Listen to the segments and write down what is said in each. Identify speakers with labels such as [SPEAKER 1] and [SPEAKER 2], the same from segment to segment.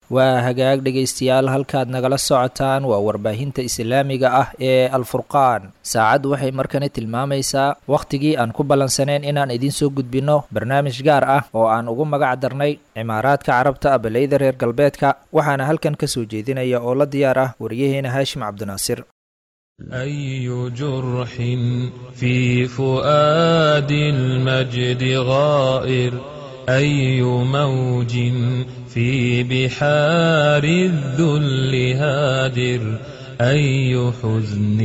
[SPEAKER 1] waa hagaag dhegaystayaal halkaad nagala socotaan waa warbaahinta islaamiga ah ee alfurqaan saacaddu waxay markani tilmaamaysaa wakhtigii aan ku ballansanayn inaan idiin soo gudbinno barnaamij gaar ah oo aan ugu magac darnay cimaaraadka carabta abaleyda reer galbeedka waxaana halkan ka soo jeedinaya oo la diyaar ah wariyaheena haashim cabdinaasir
[SPEAKER 2] أي جرح في فؤاد المجد غائر أي موج في بحار الذل هادر أي حزن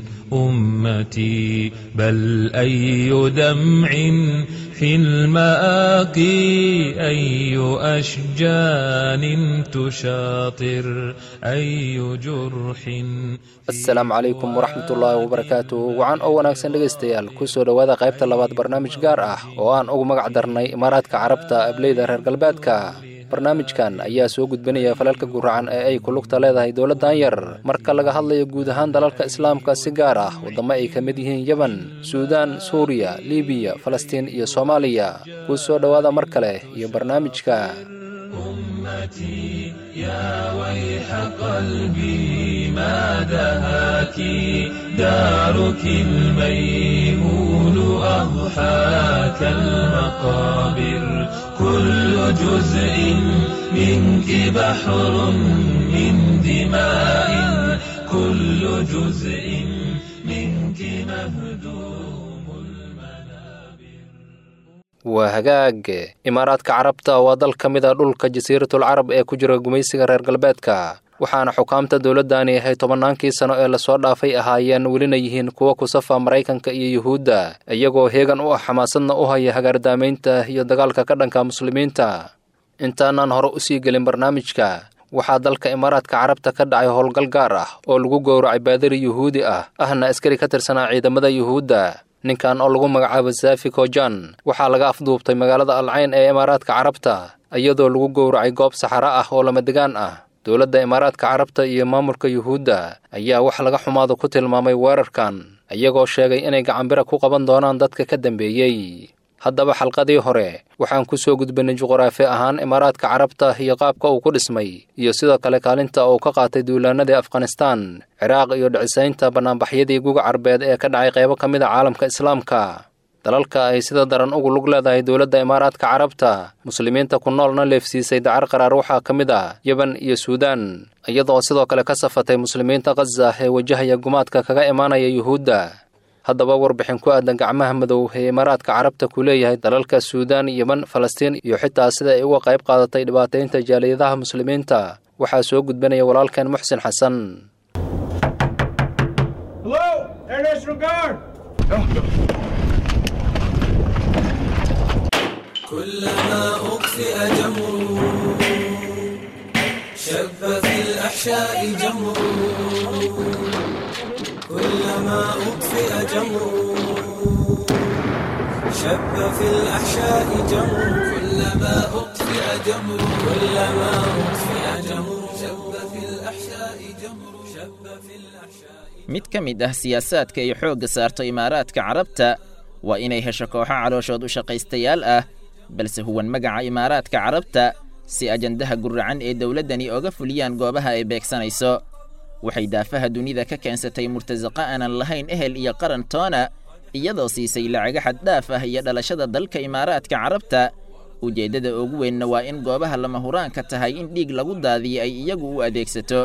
[SPEAKER 2] أمتي بل أي دمع في المآقي أي أشجان تشاطر أي جرح
[SPEAKER 3] asalaamu calaykum waraxmat ullaahi wabarakaatu wacan oo wanaagsan dhegaystayaal kusoo dhowaada qaybta labaad barnaamij gaar ah oo aan ugu magac darnay imaaraadka carabta ableyda reer galbeedka barnaamijkan ayaa soo gudbinaya falalka guracan ee ay ku lugta leedahay dowladdan yar marka laga hadlayo guud ahaan dalalka islaamka si gaar ah waddamo ay ka mid yihiin yemen suudaan suuriya libiya falastiin iyo soomaaliya kusoo dhowaada mar kale iyo barnaamijka
[SPEAKER 2] أمتي يا ويح قلبي ما دهاك دارك الميمون أضحاك المقابر كل جزء منك بحر من دماء كل جزء منك مهدوم المنابر
[SPEAKER 3] waa hagaag imaaraadka carabta waa dal ka mid a dhulka jasiiratul carab ee ku jira gumaysiga reer galbeedka waxaana xukaamta dowladdani ahay tobannaankii sano ee lasoo dhaafay ahaayeen welina yihiin kuwa ku safa maraykanka iyo yuhuudda iyagoo heegan u ah xamaasadna u haya hagaardaamaynta iyo dagaalka ka dhanka muslimiinta intaanaan hore usii gelin barnaamijka waxaa dalka imaaraadka carabta ka dhacay howlgal gaar ah oo lagu gowracay baadari yuhuudi ah ahna askari ka tirsanaa ciidamada yuhuudda ninkan oo lagu magacaabo zafi kojan waxaa laga afduubtay magaalada alcayn ee imaaraadka carabta iyadoo lagu gowracay goob saxaro ah oo lamadegaan ah dowladda imaaraadka carabta iyo maamulka yuhuudda ayaa wax laga xumaado ku tilmaamay weerarkan iyagoo sheegay inay gacanbira ku qaban doonaan dadka ka dambeeyey haddaba xalqadii hore waxaan ku soo gudbinay juquraafi ahaan imaaraadka carabta iyo qaabka uu ku dhismay iyo sidoo kale kaalinta uu ka qaatay duulaanadii afghanistaan ciraaq iyo dhicisaynta bannaanbaxyadii guga carbeed ee ka dhacay qaybo ka mid a caalamka islaamka dalalka ay sida daran ugu lug leedahay dowladda imaaraadka carabta muslimiinta ku noolna leefsiisay dacar qaraar waxaa ka mid ah yeban iyo suudaan iyadoo sidoo kale ka safatay muslimiinta khaza ee wajahaya gumaadka kaga imaanaya yuhuudda haddaba warbixin ku aadan gacmaha madow ee imaaraadka carabta ku leeyahay dalalka suudaan yemen falastiin iyo xitaa sida ay uga qayb qaadatay dhibaataynta jaaliyadaha muslimiinta waxaa soo gudbanaya walaalkeen muxsin xasan
[SPEAKER 4] كلما أطفئ جمر شب في الأحشاء جمر كلما أطفئ جمر شب في الأحشاء جمر كلما أطفئ جمر كلما أطفئ جمر شب في الأحشاء جمر شب في الأحشاء
[SPEAKER 5] mid ka mid ah siyaasaadka ay xoogga saarto imaaraadka carabta waa inay hesho kooxo calooshood u shaqaystayaal ah balse huwan magaca imaaraadka carabta si ajandaha guracan ee dowladdani oga fuliyaan goobaha ay beegsanayso waxay daafaha dunida ka keensatay murtasaqa aanan lahayn ehel iyo qaran toona iyadoo siisay lacaga xaddhaaf ah iyo dhalashada dalka imaaraadka carabta ujeeddada ugu weynna waa in goobaha lama huraanka tahay in dhiig lagu daadiyo ay iyagu u adeegsato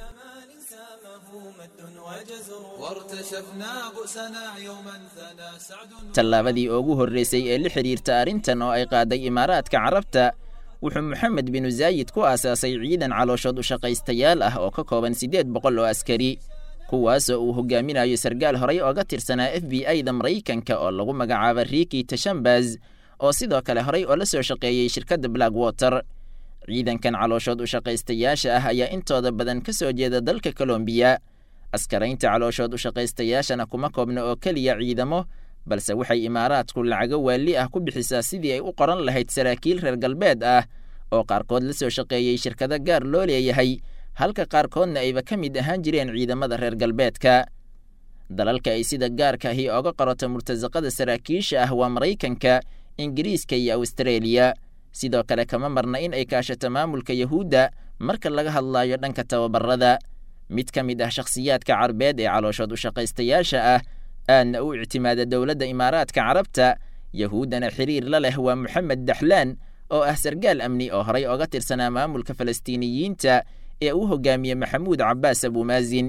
[SPEAKER 4] وارتشفنا بؤسنا يوما ثنى سعد
[SPEAKER 5] tallaabadii ugu horraysay ee la xidhiirta arrintan oo ay qaaday imaaraadka carabta wuxuu moxamed binu zaayid ku aasaasay ciidan calooshood u shaqaystayaal ah oo ka kooban siddeed boqol oo askari kuwaasoo uu hogaaminayo sargaal horay ooga tirsanaa f b i da maraykanka oo lagu magacaaba riiki tashambaz oo sidoo kale horay oo la soo shaqeeyey shirkadda black water ciidankan calooshood u shaqaystayaasha ah ayaa intooda badan ka soo jeeda dalka kolombiya askaraynta calooshood u shaqaystayaashana kuma koobna oo keliya ciidamo balse waxay imaaraadku lacago waali ah ku bixisaa sidii ay u qoran lahayd saraakiil reer galbeed ah oo qaarkood la soo shaqeeyey shirkado gaar loo leeyahay halka qaarkoodna ayba ka mid ahaan jireen ciidamada reer galbeedka dalalka ay sida gaarka ahi oga qorota murtasaqada saraakiisha ah waa maraykanka ingiriiska iyo awstareeliya sidoo kale kama marna in ay kaashato maamulka yahuudda marka laga hadlayo dhanka tababarada mid ka mid ah shakhsiyaadka carbeed ee calooshood u shaqaystayaasha ah aadna u ictimaada dowladda imaaraadka carabta yahuuddana xiriir la leh waa moxamed daxlaan oo ah sargaal amni oo horay oga tirsanaa maamulka falastiiniyiinta ee uu hogaamiye maxamuud cabbaas abuumaasin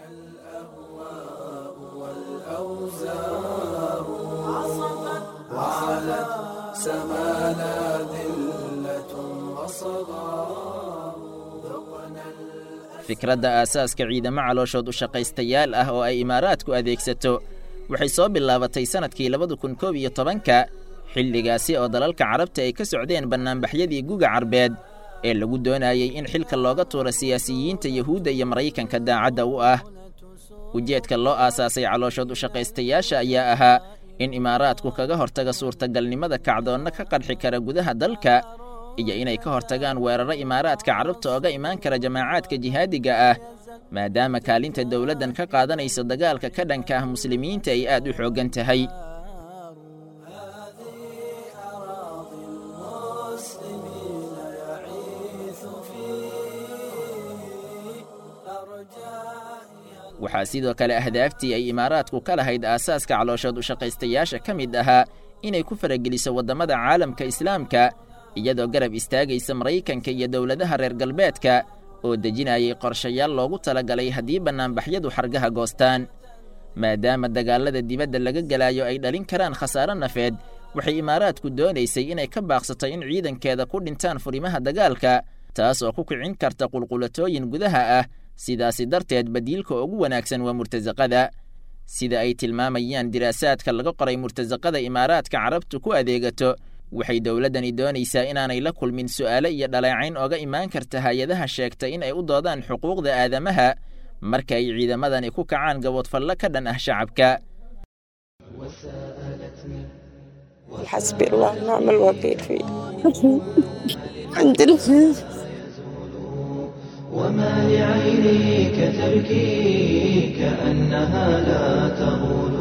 [SPEAKER 5] fikradda aasaaska ciidamo calooshood u shaqaystayaal ah oo ay imaaraadku adeegsato waxay soo bilaabatay sannadkii labada kun koob iyo tobanka xilligaasi oo dalalka carabta ay ka socdeen bannaanbaxyadii guga carbeed ee lagu doonayey in xilka looga tuuro siyaasiyiinta yuhuudda iyo maraykanka daacadda u ah ujeedka loo aasaasay calooshood u shaqaystayaasha ayaa ahaa in imaaraadku kaga hortaga suurtagalnimada kacdoonna ka qadxi kara gudaha dalka iyo inay ka hortagaan weeraro imaaraadka carabta ooga imaan kara jamaacaadka jihaadiga ah maadaama kaalinta dowladdan ka qaadanayso dagaalka ka dhanka ah muslimiinta ay aad u xooggan tahay waxaa sidoo kale ahdaaftii ay imaaraadku ka lahayd aasaaska calooshood u shaqaystayaasha ka mid ahaa inay ku farageliso waddamada caalamka islaamka iyadoo garab istaagaysa maraykanka iyo dowladaha reer galbeedka oo dejinayay qorshayaal loogu talagalay haddii bannaanbaxyadu xargaha goostaan maadaama dagaallada dibadda laga gelaayo ay dhalin karaan khasaaro nafeed waxay imaaraadku doonaysay inay ka baaqsato in ciidankeeda ku dhintaan furimaha dagaalka taas oo ku kicin karta qulqulatooyin gudaha ah sidaasi darteed badiilka ugu wanaagsan waa murtasaqada sida ay tilmaamayaan diraasaadka laga qoray murtasaqada imaaraadka carabtu ku adeegato waxay dowladdani doonaysaa inaanay la kulmin su'aalo iyo dhaleecayn ooga imaan karta hay-adaha sheegta in ay u doodaan xuquuqda aadamaha marka ay ciidamadani ku kacaan gaboodfallo ka dhan ah shacabka
[SPEAKER 6] حسبي الله ونعم الوكيل فيه عند الفيل
[SPEAKER 2] وما لعينيك تبكي كأنها لا تغول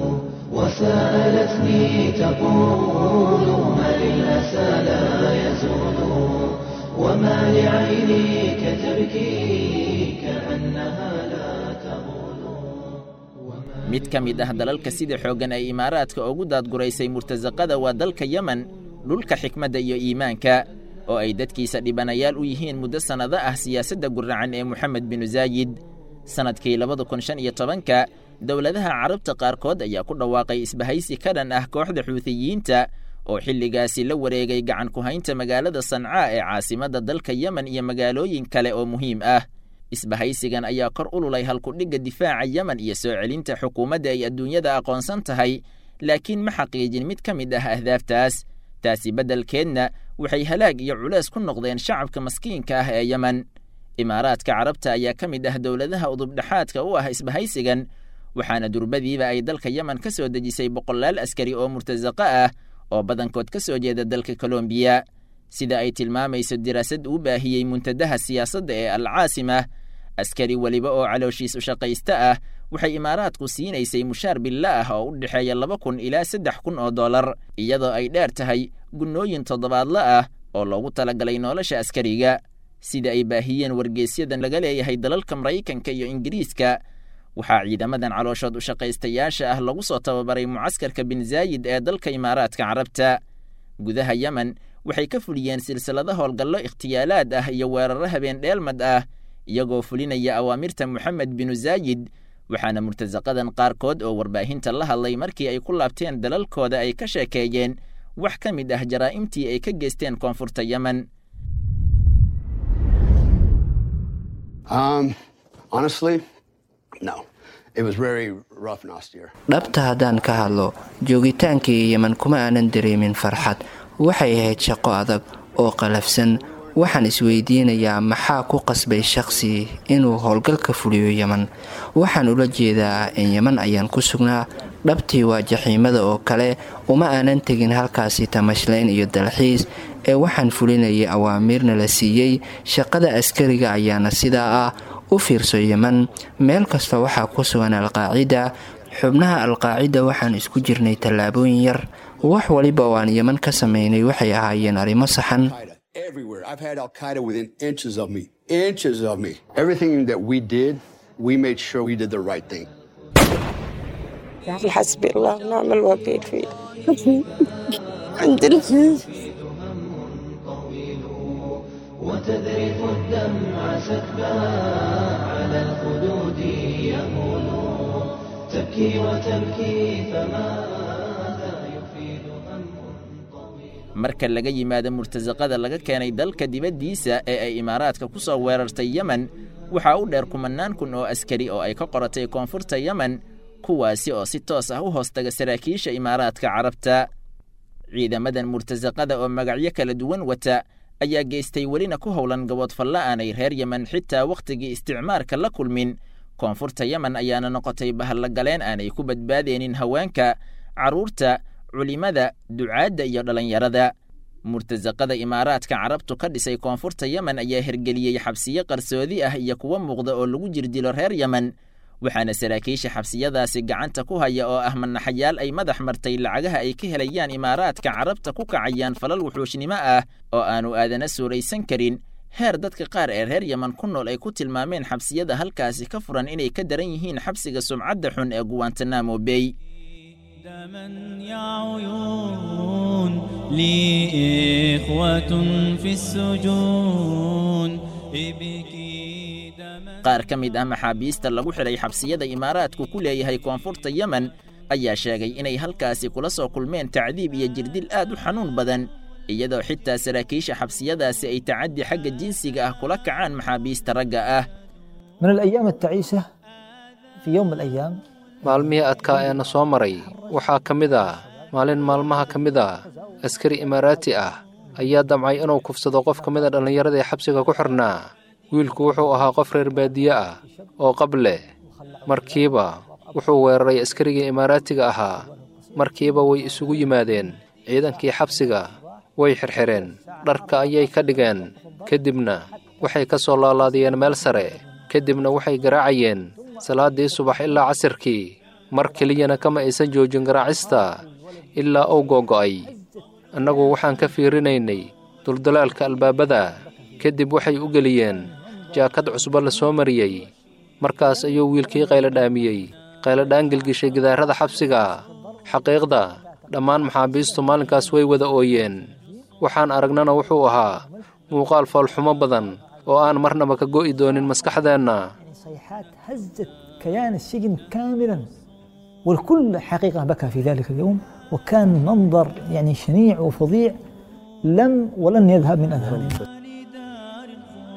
[SPEAKER 2] وسألتني تقول ما للأسى لا يزول وما لعينيك تبكي كأنها لا تغول
[SPEAKER 5] mid ka mid ah dalalka sida xooggan ay imaaraadka ugu daadguraysay murtasaqada waa dalka yemen dhulka xikmadda iyo iimaanka oo ay dadkiisa dhibanayaal u yihiin muddo sannado ah siyaasadda guracan ee moxamed binu zaayid sannadkii labada kun shan iyo tobanka dowladaha carabta qaarkood ayaa ku dhawaaqay isbahaysi ka dhan ah kooxda xuutiyiinta oo xilligaasi la wareegay gacan ku haynta magaalada sancaa ee caasimadda dalka yemen iyo magaalooyin kale oo muhiim ah isbahaysigan ayaa kor ululay halkudhigga difaaca yemen iyo soo celinta xukuumadda ay adduunyada aqoonsan tahay laakiin ma xaqiijin mid ka mid ah ahdaaftaas taasi beddelkeedna waxay halaag iyo culees ku noqdeen shacabka maskiinka ah ee yemen imaaraadka carabta ayaa ka mid ah dowladaha udubdhexaadka u ah isbahaysigan waxaana durbadiiba ay dalka yemen ka soo dejisay boqolaal askari oo murtasaqo ah oo badankood ka soo jeeda dalka kolombiya sida ay tilmaamayso diraasad uu baahiyey muntadaha siyaasadda ee alcaasima askari weliba oo calooshiis u shaqaysta ah waxay imaaraadku siinaysay mushaar billa ah oo u dhexeeya laba kun ilaa saddex kun oo dollar iyadoo ay dheer tahay gunnooyin toddobaadla ah oo loogu talagalay nolosha askariga sida ay baahiyeen wargeysyadan laga leeyahay dalalka maraykanka iyo ingiriiska waxaa ciidamadan calooshood u shaqaystayaasha ah lagu soo tababaray mucaskarka bin zaayid ee dalka imaaraadka carabta gudaha yemen waxay ka fuliyeen silsilado howlgallo ikhtiyaalaad ah iyo weeraro habeen dheelmad ah iyagoo fulinaya awaamirta moxamed binu zaayid waxaana murtasaqadan qaarkood oo warbaahinta la hadlay markii ay ku laabteen dalalkooda ay ka sheekeeyeen wax ka mid ah jaraa'imtii ay ka geysteen koonfurta yemen
[SPEAKER 7] dhabta haddaan ka hadlo joogitaankii yemen kuma aanan dareemin farxad waxay ahayd shaqo adag oo qalafsan waxaan isweydiinayaa maxaa ku qasbay shaqsi inuu howlgalka fuliyo yemen waxaan ula jeedaa in yemen ayaan ku sugnaa dhabtii waa jaxiimada oo kale uma aanan tegin halkaasi tamashlayn iyo dalxiis ee waxaan fulinayay awaamiirna la siiyey shaqada askariga ayaana sidaa ah u fiirso yemen meel kasta waxaa ku sugan alqaacida xubnaha alqaacida waxaan isku jirnay tallaabooyin yar wax waliba oo aan yeman ka samaynay waxay ahaayeen arrimo saxan
[SPEAKER 8] everywhere. I've had Al Qaeda within inches of me, inches of me. Everything that we did, we made sure we did the right thing.
[SPEAKER 6] حسبي الله ونعم الوكيل فيه عندنا
[SPEAKER 2] وتذرف الدمع سكبا على الخدود يمول تبكي وتبكي فماذا يفيد هم
[SPEAKER 5] marka laga yimaado murtasaqada laga keenay dalka dibaddiisa ee ay imaaraadka ku soo weerartay yemen waxaa u dheer kumannaan kun oo askari oo ay ka qoratay koonfurta yemen kuwaasi oo si toos ah u hoostaga saraakiisha imaaraadka carabta ciidamadan murtasaqada oo magacyo kala duwan wata ayaa geystay welina ku howlan gaboodfalla aanay reer yemen xitaa wakhtigii isticmaarka la kulmin koonfurta yemen ayaana noqotay bahallagaleen aanay ku badbaadeenin haweenka carruurta culimada ducaadda iyo dhallinyarada murtasaqada imaaraadka carabtu ka dhisay koonfurta yemen ayaa hergeliyey xabsiyo qarsoodi ah iyo kuwo muuqda oo lagu jirdilo reer yemen waxaana saraakiisha xabsiyadaasi gacanta ku haya oo ah manaxayaal ay madax martay lacagaha ay ka helayaan imaaraadka carabta ku kacayaan falal wuxuushnimo ah oo aanu aadana suuraysan karin heer dadka qaar ee reer yemen ku nool ay ku tilmaameen xabsiyada halkaasi ka furan inay ka daran yihiin xabsiga sumcadda xun ee guwantanamo bey
[SPEAKER 9] دما يا عيون لي إخوة في السجون ابكي دما
[SPEAKER 5] qaar ka mid ah maxaabiista lagu xidhay xabsiyada imaaraadku ku leeyahay koonfurta yemen ayaa sheegay inay halkaasi kula soo kulmeen tacdiib iyo jirdil aad u xanuun badan iyadoo xitaa saraakiisha xabsiyadaasi ay tacaddi xagga jinsiga ah kula kacaan maxaabiista ragga ah
[SPEAKER 10] من الأيام التعيسة في يوم من الأيام
[SPEAKER 3] maalmihii adkaa ee na soo maray waxaa ka mid ah maalin maalmaha ka mid ah askari imaaraati ah ayaa damcay inuu kufsado qof ka mid a dhallinyarada ee xabsiga ku xidhnaa wiilku wuxuu ahaa qof reer baadiye ah oo qab leh markiiba wuxuu weeraray askarigii imaaraatiga ahaa markiiba way isugu yimaadeen ciidankii xabsiga way xirxireen dharka ayay ka dhigeen kadibna waxay ka soo laalaadiyeen meel sare kadibna waxay garaacayeen salaaddii subax ilaa casirkii mar keliyana kama aysan joojin garaacista ilaa uu googo'ay annagu waxaan ka fiirinaynay duldalaalka albaabada kadib waxay u geliyeen jaakad cusbo la soo mariyey markaas ayuu wiilkii qayladhaamiyey qayladhaan gelgishay gidaarada xabsiga xaqiiqda dhammaan maxaabiistu maalinkaas way wada ooyeen waxaan aragnana wuxuu ahaa muuqaal foolxumo badan oo aan marnaba ka go'i doonin maskaxdeenna
[SPEAKER 10] صيحات هزت كيان السجن كاملا والكل حقيقة بكى في ذلك اليوم وكان منظر يعني شنيع وفظيع لم ولن يذهب من أذهاننا
[SPEAKER 9] لدار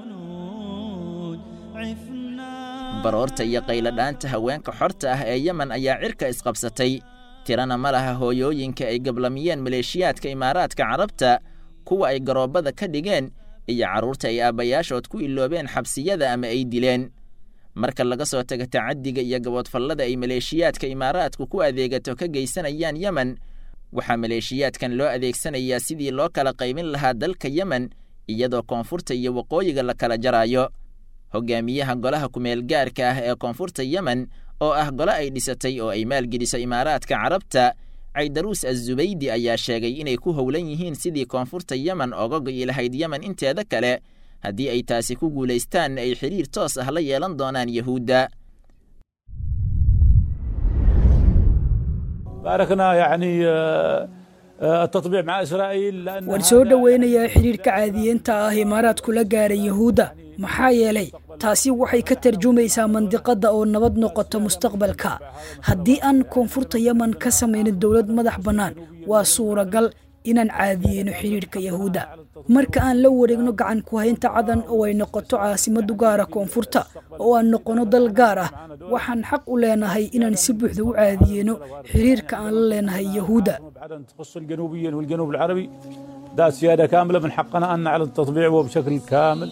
[SPEAKER 9] الخلود عفنا
[SPEAKER 5] baroorta iyo qayladhaanta haweenka xorta ah ee yemen ayaa cirka isqabsatay tirana ma laha hooyooyinka ay gablamiyeen maleeshiyaadka imaaraadka carabta kuwa ay garoobada ka dhigeen iyo carruurta ay aabbayaashood ku iloobeen xabsiyada ama ay dileen marka laga soo tago tacaddiga iyo gaboodfallada ay maleeshiyaadka imaaraadku ku adeegato ka geysanayaan yemen waxaa maleeshiyaadkan loo adeegsanayaa sidii loo kala qaybin lahaa dalka yemen iyadoo koonfurta iyo waqooyiga la kala jaraayo hogaamiyaha golaha kumeel gaarka ah ee koonfurta yemen oo ah gole ay dhisatay oo ay maalgeliso imaaraadka carabta caydaruus azubaydi ayaa sheegay inay ku howlan yihiin sidii koonfurta yemen oga go'i lahayd yemen inteeda kale haddii ay taasi ku guulaystaanna ay xidhiir toos ah la yeelan doonaan yahuudda
[SPEAKER 11] باركنا يعني آه، آه، التطبيع مع اسرائيل لان
[SPEAKER 12] waan soo dhoweynayaa xidhiirka caadiyiinta ah imaaraadku la gaaray yahuudda maxaa yeelay taasi waxay ka tarjumaysaa mandiqadda oo nabad noqoto mustaqbalka haddii aan koonfurta yemen ka samaynin dowlad madax bannaan waa suuragal inaan caadiyeyno xidhiirka yahuudda marka aan la wareegno gacan ku haynta cadan oo ay noqoto caasimadu gaara koonfurta oo aan noqono dal gaar ah waxaan xaq u leenahay inaan si buuxda u caadiyeyno xidhiirka aan la leenahay yahuudda
[SPEAKER 11] بعدين تخص الجنوبيين والجنوب العربي ده سياده كامله من حقنا ان نعلن تطبيعه بشكل كامل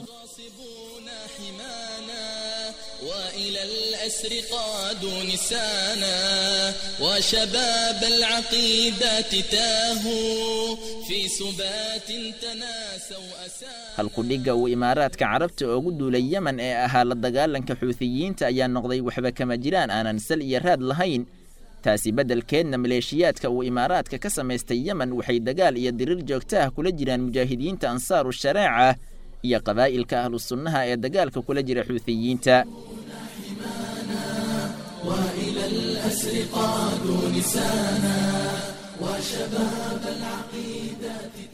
[SPEAKER 13] وإلى الأسر قادوا نسانا وشباب العقيدة تاهوا في سبات تناسوا أسانا
[SPEAKER 5] halkudhigga uu imaaraadka carabta ugu duulay yemen ee ahaa la dagaalanka xuutiyiinta ayaa noqday waxba kama jiraan aanan sal iyo raad lahayn taasi beddelkeedna maleeshiyaadka uu imaaraadka ka samaystay yemen waxay dagaal iyo diriir joogto ah kula jiraan mujaahidiinta ansaaru shareeca iyo qabaa'ilka ahlu sunnaha ee dagaalka kula jira xuutiyiinta
[SPEAKER 4] وإلى الأسر قادوا نسانا وشباب العقيدة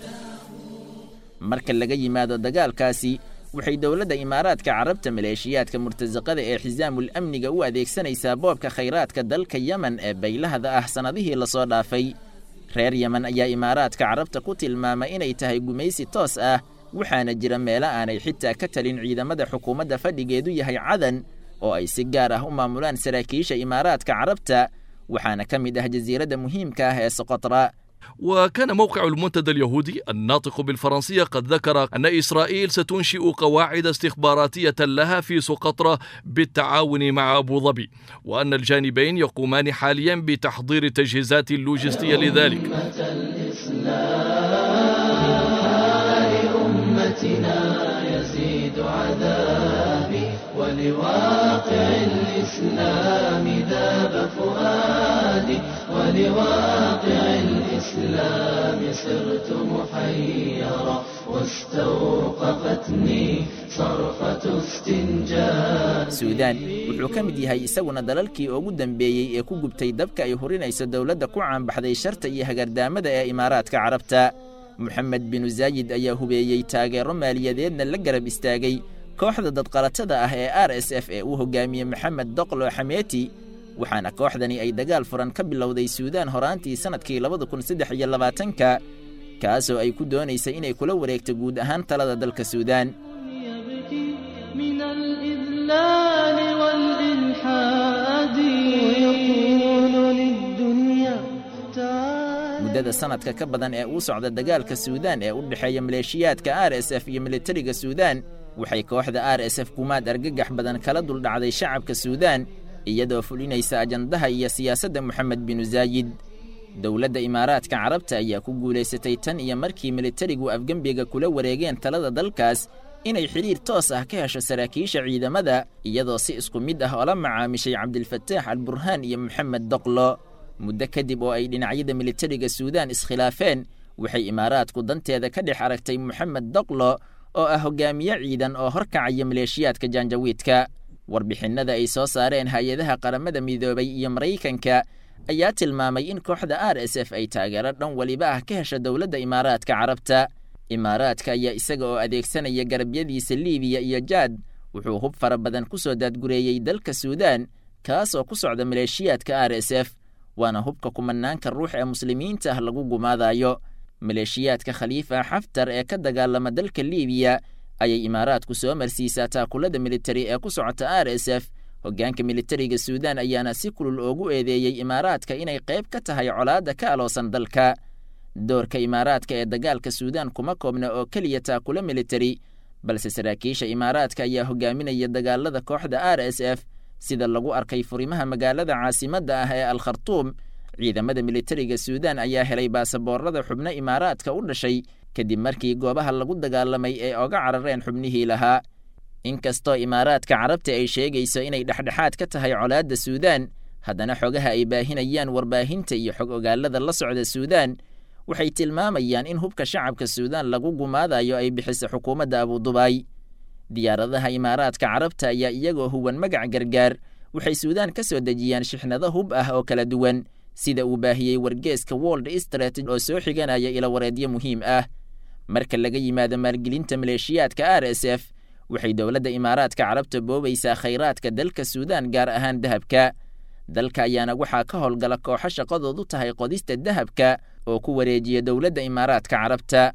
[SPEAKER 5] marka laga yimaado dagaalkaasi waxay dowladda imaaraadka carabta maleeshiyaadka murtasaqada ee xisaamul amniga u adeegsanaysaa boobka khayraadka dalka yemen ee baylahda ah sannadihii lasoo dhaafay reer yemen ayaa imaaraadka carabta ku tilmaamay inay tahay gumaysi toos ah waxaana jira meelo aanay xitaa ka talin ciidamada xukuumadda fadhigeedu yahay cadan oo ay si gaar ah u maamulaan saraakiisha imaaraadka carabta waxaana ka mid ah jasiiradda muhiimka ah ee soqotra
[SPEAKER 14] وكان موقع المنتدى اليهودي الناطق بالفرنسية قد ذكر أن إسرائيل ستنشئ قواعد استخباراتية لها في سقطرى بالتعاون مع أبو ظبي وأن الجانبين يقومان حاليا بتحضير التجهيزات اللوجستية لذلك
[SPEAKER 2] أمتنا يزيد عذابي ولواقع الإسلام ذاب فؤادي ولواقع الإسلام صرت محيرا واستوقفتني صرخة استنجاد
[SPEAKER 5] suudaan wuxuu ka mid yahay isaguna dalalkii ugu dambeeyey ee ku gubtay dabka ay hurinayso dowladda ku caanbaxday sharta iyo hagardaamada ee imaaraadka carabta moxamed binu zaayid ayaa hubeeyey taageero maaliyadeedna la garab istaagay kooxda dadqalatada ah ee r s f ee uu hogaamiyey maxamed doqlo xameeti waxaana kooxdani ay dagaal furan ka bilowday suudaan horaantii sannadkii labada kun saddex iyo labaatanka kaasoo ay ku doonaysay inay kula wareegto guud ahaan talada dalka suudaan
[SPEAKER 2] من الإذلال والإلحاد ويقول للدنيا تعالى
[SPEAKER 5] muddada sanadka ka badan ee uu socda dagaalka suudaan ee u dhexeeya maleeshiyaadka r s f iyo militariga suudaan waxay kooxda r s f gumaad argagax badan kala duldhacday shacabka suudaan iyadoo fulinaysa ajandaha iyo siyaasadda moxamed binu zaayid dowladda imaaraadka carabta ayaa ku guulaysatay tan iyo markii militarigu afgembiga kula wareegeen talada dalkaas inay xidhiir toos ah ka hesho saraakiisha ciidamada iyadoo si isku mid ah oola macaamishay cabdilfataax alburhaan iyo moxamed doqlo muddo kadib oo ay dhinacyada militariga suudaan iskhilaafeen waxay imaaraadku danteeda ka dhex aragtay moxamed doqlo oo ah hogaamiye ciidan oo horkacaya maleeshiyaadka jaanjawiidka warbixinnada ay soo saareen hay-adaha qaramada midoobay iyo maraykanka ayaa tilmaamay in kooxda r s f ay taageero dhan weliba ah ka hesha dowladda imaaraadka carabta imaaraadka ayaa isaga oo adeegsanaya garabyadiisa liibiya iyo jaad wuxuu hub fara badan ku soo daadgureeyey dalka suudaan kaas oo ku socda maleeshiyaadka r s f waana hubka kumanaanka ruux ee muslimiinta ah lagu gumaadayo maleeshiyaadka khaliifa xaftar ee ka dagaalama dalka liibiya ayay imaaraadku soo marsiisaa taakulada militari ee ku socota r s f hoggaanka militariga suudaan ayaana si kulul oogu eedeeyey imaaraadka inay qayb ka tahay colaadda ka aloosan dalka doorka imaaraadka ee dagaalka suudaan kuma koobna oo keliya taakula militari balse saraakiisha imaaraadka ayaa hogaaminaya dagaalada kooxda r s f sida lagu arkay furimaha magaalada caasimadda ah ee al khartuum ciidamada militariga suudaan ayaa helay baasaboorada xubno imaaraadka u dhashay kadib markii goobaha lagu dagaalamay ay oga carareen xubnihii lahaa inkastoo imaaraadka carabta ay sheegayso inay dhexdhexaad ka tahay colaadda suudaan haddana xogaha ay baahinayaan warbaahinta iyo xog ogaalada la socda suudaan waxay tilmaamayaan in hubka shacabka suudaan lagu gumaadayo ay bixiso xukuumadda abudubaay diyaaradaha imaaraadka carabta ayaa iyagoo huwan magac gargaar waxay suudaan ka soo dejiyaan shixnado hub ah oo kala duwan sida uu baahiyey wargeeska world strat oo soo xiganaya ilawareedyo muhiim ah marka laga yimaado maalgelinta maleeshiyaadka r s f waxay dowladda imaaraadka carabta boobaysaa khayraadka dalka suudaan gaar ahaan dahabka dalka ayaana waxaa ka howlgala kooxo shaqadoodu tahay qodista dahabka oo ku wareejiya dowladda imaaraadka carabta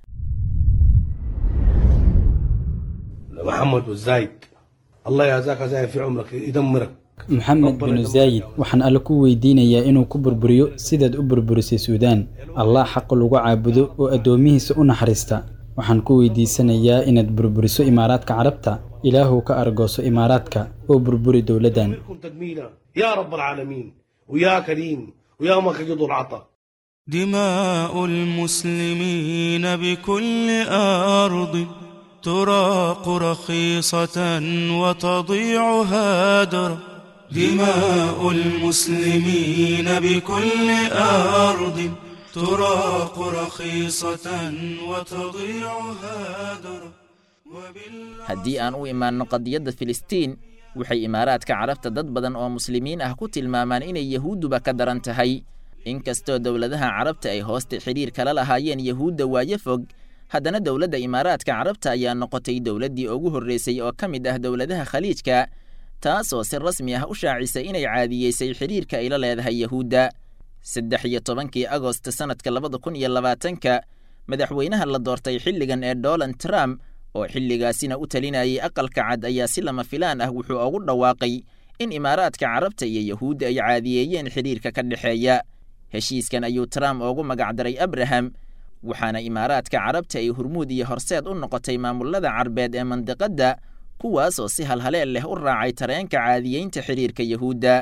[SPEAKER 15] محمد والزايد الله يجزاك زايد في عمرك يدمرك
[SPEAKER 16] maxamed binu zaayid waxaan alle ku weydiinayaa inuu ku burburiyo sidaad u burburisay suudaan allah xaq lagu caabudo oo addoomihiisa u naxariista waxaan ku weydiisanayaa inaad burburiso imaaraadka carabta ilaahuw ka argooso imaaraadka oo burburi dowladdan
[SPEAKER 15] تدمينا يا رب العالمين ويا كريم ويا ما كجد العطاء
[SPEAKER 9] دماء المسلمين بكل أرض تراق رخيصة وتضيع هادرا دماء المسلمين بكل أرض تراق رخيصة وتضيع هادرا
[SPEAKER 5] haddii aan u imaanno qadiyadda filistiin waxay imaaraadka carabta dad badan oo muslimiin ah ku tilmaamaan inay yahuudduba ka daran tahay inkastoo dowladaha carabta ay hoosta xidhiir kala lahaayeen yahuudda waayo fog haddana dowladda imaaraadka carabta ayaa noqotay dowladdii ugu horraysay oo ka mid ah dowladaha khaliijka taasoo si rasmi ah u shaacisay inay caadiyeysay xidhiirka ay la leedahay yahuudda saddex iyo tobankii agost sannadka labada kun iyo labaatanka madaxweynaha la doortay xilligan ee donald trump oo xilligaasina u talinayay aqalka cad ayaa si lama filaan ah wuxuu ugu dhawaaqay in imaaraadka carabta iyo yahuudda ay caadiyeeyeen xidhiirka ka dhexeeya heshiiskan ayuu trump ugu magacdaray abraham waxaana imaaraadka carabta ay hurmuud iyo horseed u noqotay maamullada carbeed ee mandiqadda kuwaasoo si halhaleel leh u raacay tareenka caadiyeynta xidhiirka yahuudda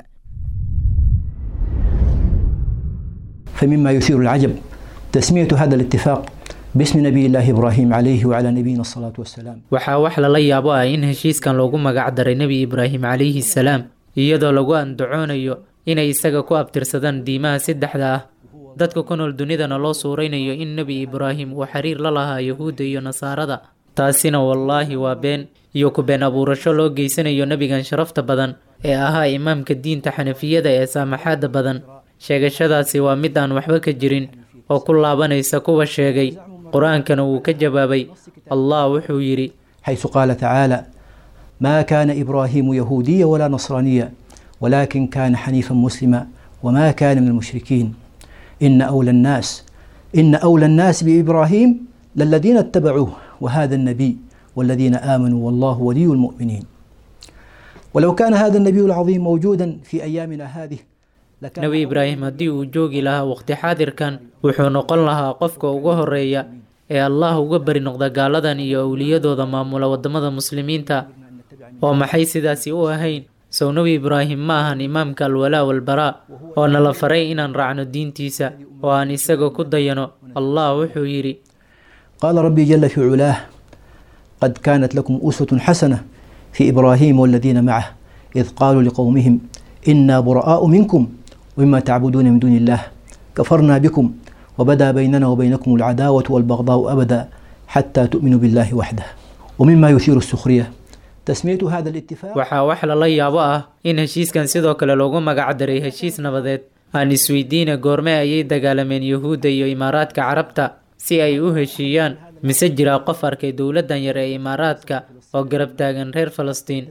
[SPEAKER 17] فمما يثير العجب تسمية هذا الاتفاق باسم نبي الله إبراهيم عليه وعلى نبينا الصلاة والسلام
[SPEAKER 18] waxaa wax lala yaabo ah in heshiiskan loogu magac daray nebi ibraahim calayhi salaam iyadoo lagu andacoonayo inay isaga ku abtirsadaan diimaha saddexda ah dadka ku nool dunidana loo suuraynayo in nebi ibraahim uu xiriir la lahaa yahuudda iyo nasaarada taasina wallaahi waa been iyo ku been abuurasho loo geysanayo nebigan sharafta badan ee ahaa imaamka diinta xanafiyada ee saamaxaadda badan sheegashadaasi waa mid aan waxba ka jirin oo ku laabanaysa kuwa sheegay qur-aankana wuu ka jawaabay allah wuxuu yidhi
[SPEAKER 17] حيث قال تعالى ما كان إبراهيم يهوديا ولا نصرانيا ولكن كان حنيفا مسلما وما كان من المشركين إن أولى الناس إن أولى الناس بإبراهيم للذين اتبعوه وهذا النبي والذين آمنوا والله ولي المؤمنين ولو كان هذا النبي العظيم موجودا في أيامنا هذه
[SPEAKER 18] nebi ibraahim haddii uu joogi lahaa waqti xaadirkan wuxuu noqon lahaa qofka uga horeeya ee allah uga bari noqda gaaladan iyo awliyadooda maamula waddamada muslimiinta oo maxay sidaasi u ahayn sow nebi ibraahim ma ahan imaamka alwalaa walbaraa oo nala faray inaan raacno diintiisa oo aan isaga ku dayano allah wuxuu yidhi
[SPEAKER 17] قال ربي جل في علاه قد كانت لكم أسوة حسنة في إبراهيم والذين معه إذ قالوا لقومهم إنا براء منكم ومما تعبدون من دون الله كفرنا بكم وبدا بيننا وبينكم العداوة والبغضاء أبدا حتى تؤمنوا بالله وحده ومما يثير السخرية تسمية هذا الاتفاق
[SPEAKER 18] waxaa wax lala yaabo ah in heshiiskan sidoo kale loogu magac daray heshiis nabadeed aan isweydiina goorme ayay dagaalameen yuhuudda iyo imaaraadka carabta si ay u heshiiyaan mise jiraa qof arkay dowladdan yar ee imaaraadka oo garab taagan reer falastiin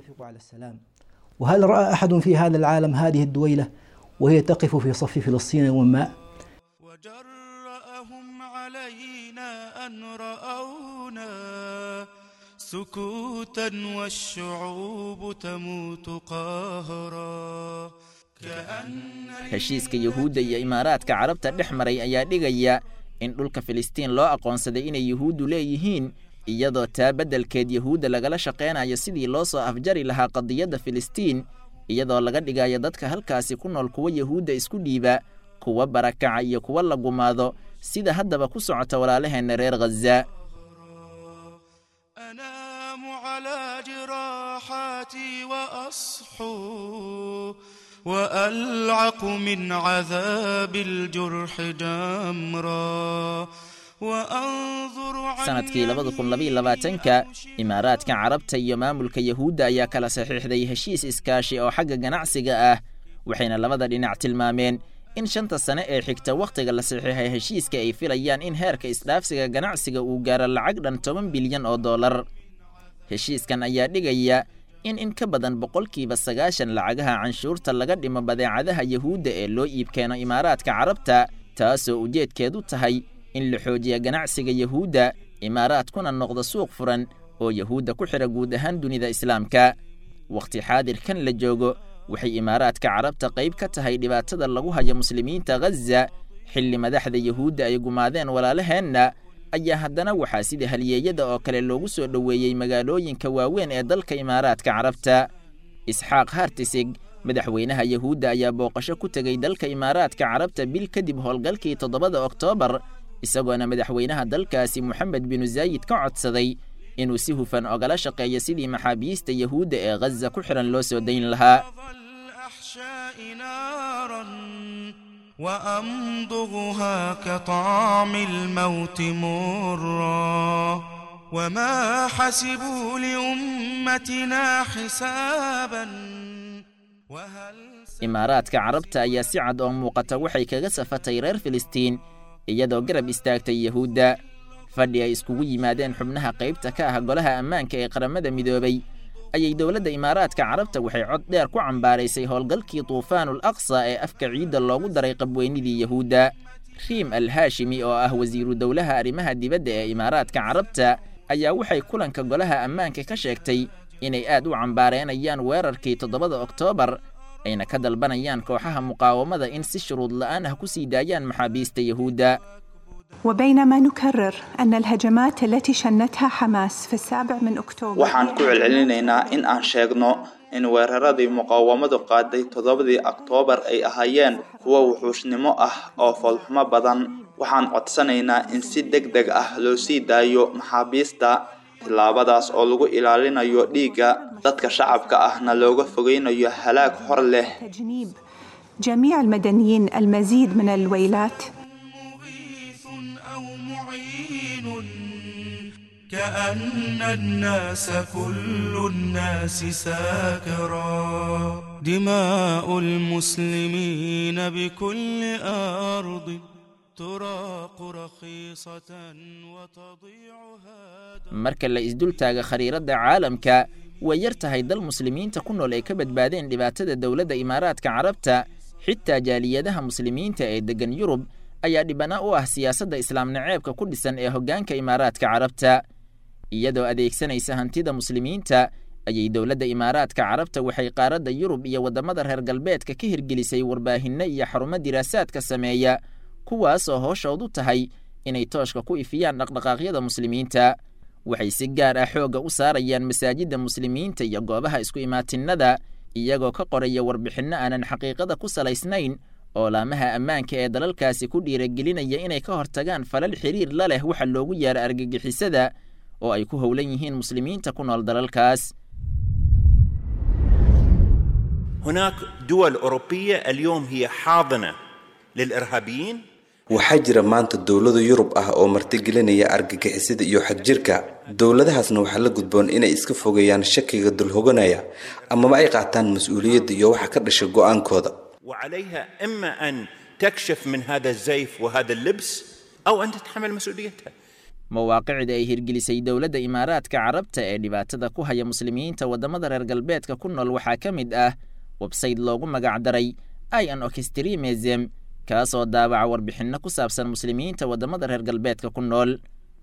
[SPEAKER 17] وهل رأى أحد في هذا العالم هذه الدويلة وهي تقف في صف فلسطين يوم ما
[SPEAKER 9] وجرأهم علينا أن رأونا سكوتا والشعوب تموت قهرا
[SPEAKER 5] heshiiska yuhuudda iyo imaaraadka carabta dhex maray ayaa dhigaya in dhulka filistiin loo aqoonsaday inay yuhuuddu leeyihiin iyadoo taa beddelkeed yuhuudda lagala shaqaynayo sidii loo soo afjari lahaa qadiyadda filistiin iyadoo laga dhigayo dadka halkaasi ku nool kuwa yuhuudda isku dhiiba kuwa barakaca iyo kuwa la gumaado sida haddaba ku socota walaalaheenna reer khaza
[SPEAKER 9] أنام على جراحاتي وأصحو وألعق من عذاب الجرح جمرا وأنظر
[SPEAKER 5] sanadkii labada kun labaiyo labaatanka imaaraadka carabta iyo maamulka yahuudda ayaa kala saxiixday heshiis iskaashi oo xagga ganacsiga ah waxayna labada dhinac tilmaameen in shanta sane ee xigta wakhtiga la saxiixay heshiiska ay filayaan in heerka isdhaafsiga ganacsiga uu gaaro lacag dhan toban bilyan oo dollar heshiiskan ayaa dhigaya in in ka badan boqolkiiba sagaashan lacagaha canshuurta laga dhimo badeecadaha yahuudda ee loo iibkeeno imaaraadka carabta taasoo ujeedkeedu tahay in la xoojiya ganacsiga yahuudda imaaraadkuna noqdo suuq furan oo yahuudda ku xidha guud ahaan dunida islaamka wakhti xaadirkan la joogo waxay imaaraadka carabta qayb ka tahay dhibaatada lagu hayo muslimiinta ghaza xilli madaxda yahuudda ay gumaadeen walaalaheenna ayaa haddana waxaa sida halyeeyada oo kale loogu soo dhoweeyey magaalooyinka waaweyn ee dalka imaaraadka carabta isxaaq hartisig madaxweynaha yahuudda ayaa booqasho ku tegey dalka imaaraadka carabta bil kadib howlgalkii toddobada oktoobar isagoona madaxweynaha dalkaasi moxamed binu zaayid ka codsaday inuu si hufan ogala shaqeeyo sidii maxaabiista yahuudda ee ghaza ku xidhan loo soo dayn lahaa
[SPEAKER 9] الأحشاء نارا وأمضغها كطعم الموت مرا وما حسبوا لأمتنا حسابا
[SPEAKER 5] imaaraadka carabta ayaa si cad oo muuqata waxay kaga safatay reer filistiin iyadoo garab istaagtay yahuudda fadhi ay iskugu yimaadeen xubnaha qaybta ka ah golaha ammaanka ee qaramada midoobay ayay dowladda imaaraadka carabta waxay cod dheer ku cambaaraysay howlgalkii tuufaanul aqsa ee afka ciidda loogu daray qabweynidii yahuudda riim al haashimi oo ah wasiiru dowlaha arrimaha dibadda ee imaaraadka carabta ayaa waxay kulanka golaha ammaanka ka sheegtay inay aad u cambaareenayaan weerarkii toddobada oktoobar ayna ka dalbanayaan kooxaha muqaawamada in si shuruud la'aan ah ku sii daayaan maxaabiista yahuudda
[SPEAKER 19] وبينما نكرر أن الهجمات التي شنتها حماس في السابع من أكتوبر
[SPEAKER 20] waxaan ku celcelinaynaa in aan sheegno in weeraradii muqaawamadu qaaday toddobadii oktoobar ay ahaayeen kuwo wuxuushnimo ah oo foolxumo badan waxaan codsanaynaa in si deg deg ah loo sii daayo maxaabiista tillaabadaas oo lagu ilaalinayo dhiigga dadka shacabka ahna looga fogeynayo halaag hor leh
[SPEAKER 19] تجنيب جميع المدنيين المزيد من الويلات
[SPEAKER 9] كأن الناس كل الناس ساكرا دماء المسلمين بكل أرض تراق رخيصة وتضيع
[SPEAKER 5] marka la isdultaaga khariiradda caalamka way yar tahay dal muslimiinta ku nool ay ka badbaadeen dhibaatada dowladda imaaraadka carabta xitaa jaaliyadaha muslimiinta ee deggan yurub ayaa dhibana u ah siyaasadda islaam naceebka ku dhisan ee hoggaanka imaaraadka carabta iyadoo adeegsanaysa hantida muslimiinta ayay dowladda imaaraadka carabta waxay qaaradda yurub iyo waddamada reer galbeedka ka hirgelisay warbaahinno iyo xarumo diraasaadka sameeya kuwaasoo hooshoodu tahay inay tooshka ku ifiyaan dhaqdhaqaaqyada muslimiinta waxay si gaar ah xoogga u saarayaan masaajidda muslimiinta iyo goobaha isku imaatinnada iyagoo ka qoraya warbixinno aanan xaqiiqada ku salaysnayn oo laamaha ammaanka ee dalalkaasi ku dhiiragelinaya inay ka hortagaan falal xiriir la leh waxa loogu yaara argagixisada oo ay ku howlan yihiin muslimiinta ku nool dalalkaas
[SPEAKER 21] هناك دول أوروبية اليوم هي حاضنة للإرهابيين
[SPEAKER 22] waxaa jira maanta dowlado yurub ah oo martigelinaya argagixisada iyo xadjirka dowladahaasna waxaa la gudboon inay iska fogeeyaan shakiga dulhoganaya amaba ay qaataan mas-uuliyadda iyo waxa ka dhasha go-aankooda
[SPEAKER 21] وعليها إما أن تكشف من هذا الزيف وهذا اللبس أو أن تتحمل مسؤوليتها
[SPEAKER 5] mawaaqicda ay hirgelisay dowladda imaaraadka carabta ee dhibaatada ku haya muslimiinta waddamada reer galbeedka ku nool waxaa ka mid ah websayte loogu magacdaray ian orchestremism kaasoo daabaca warbixinno ku saabsan muslimiinta waddamada reer galbeedka ku nool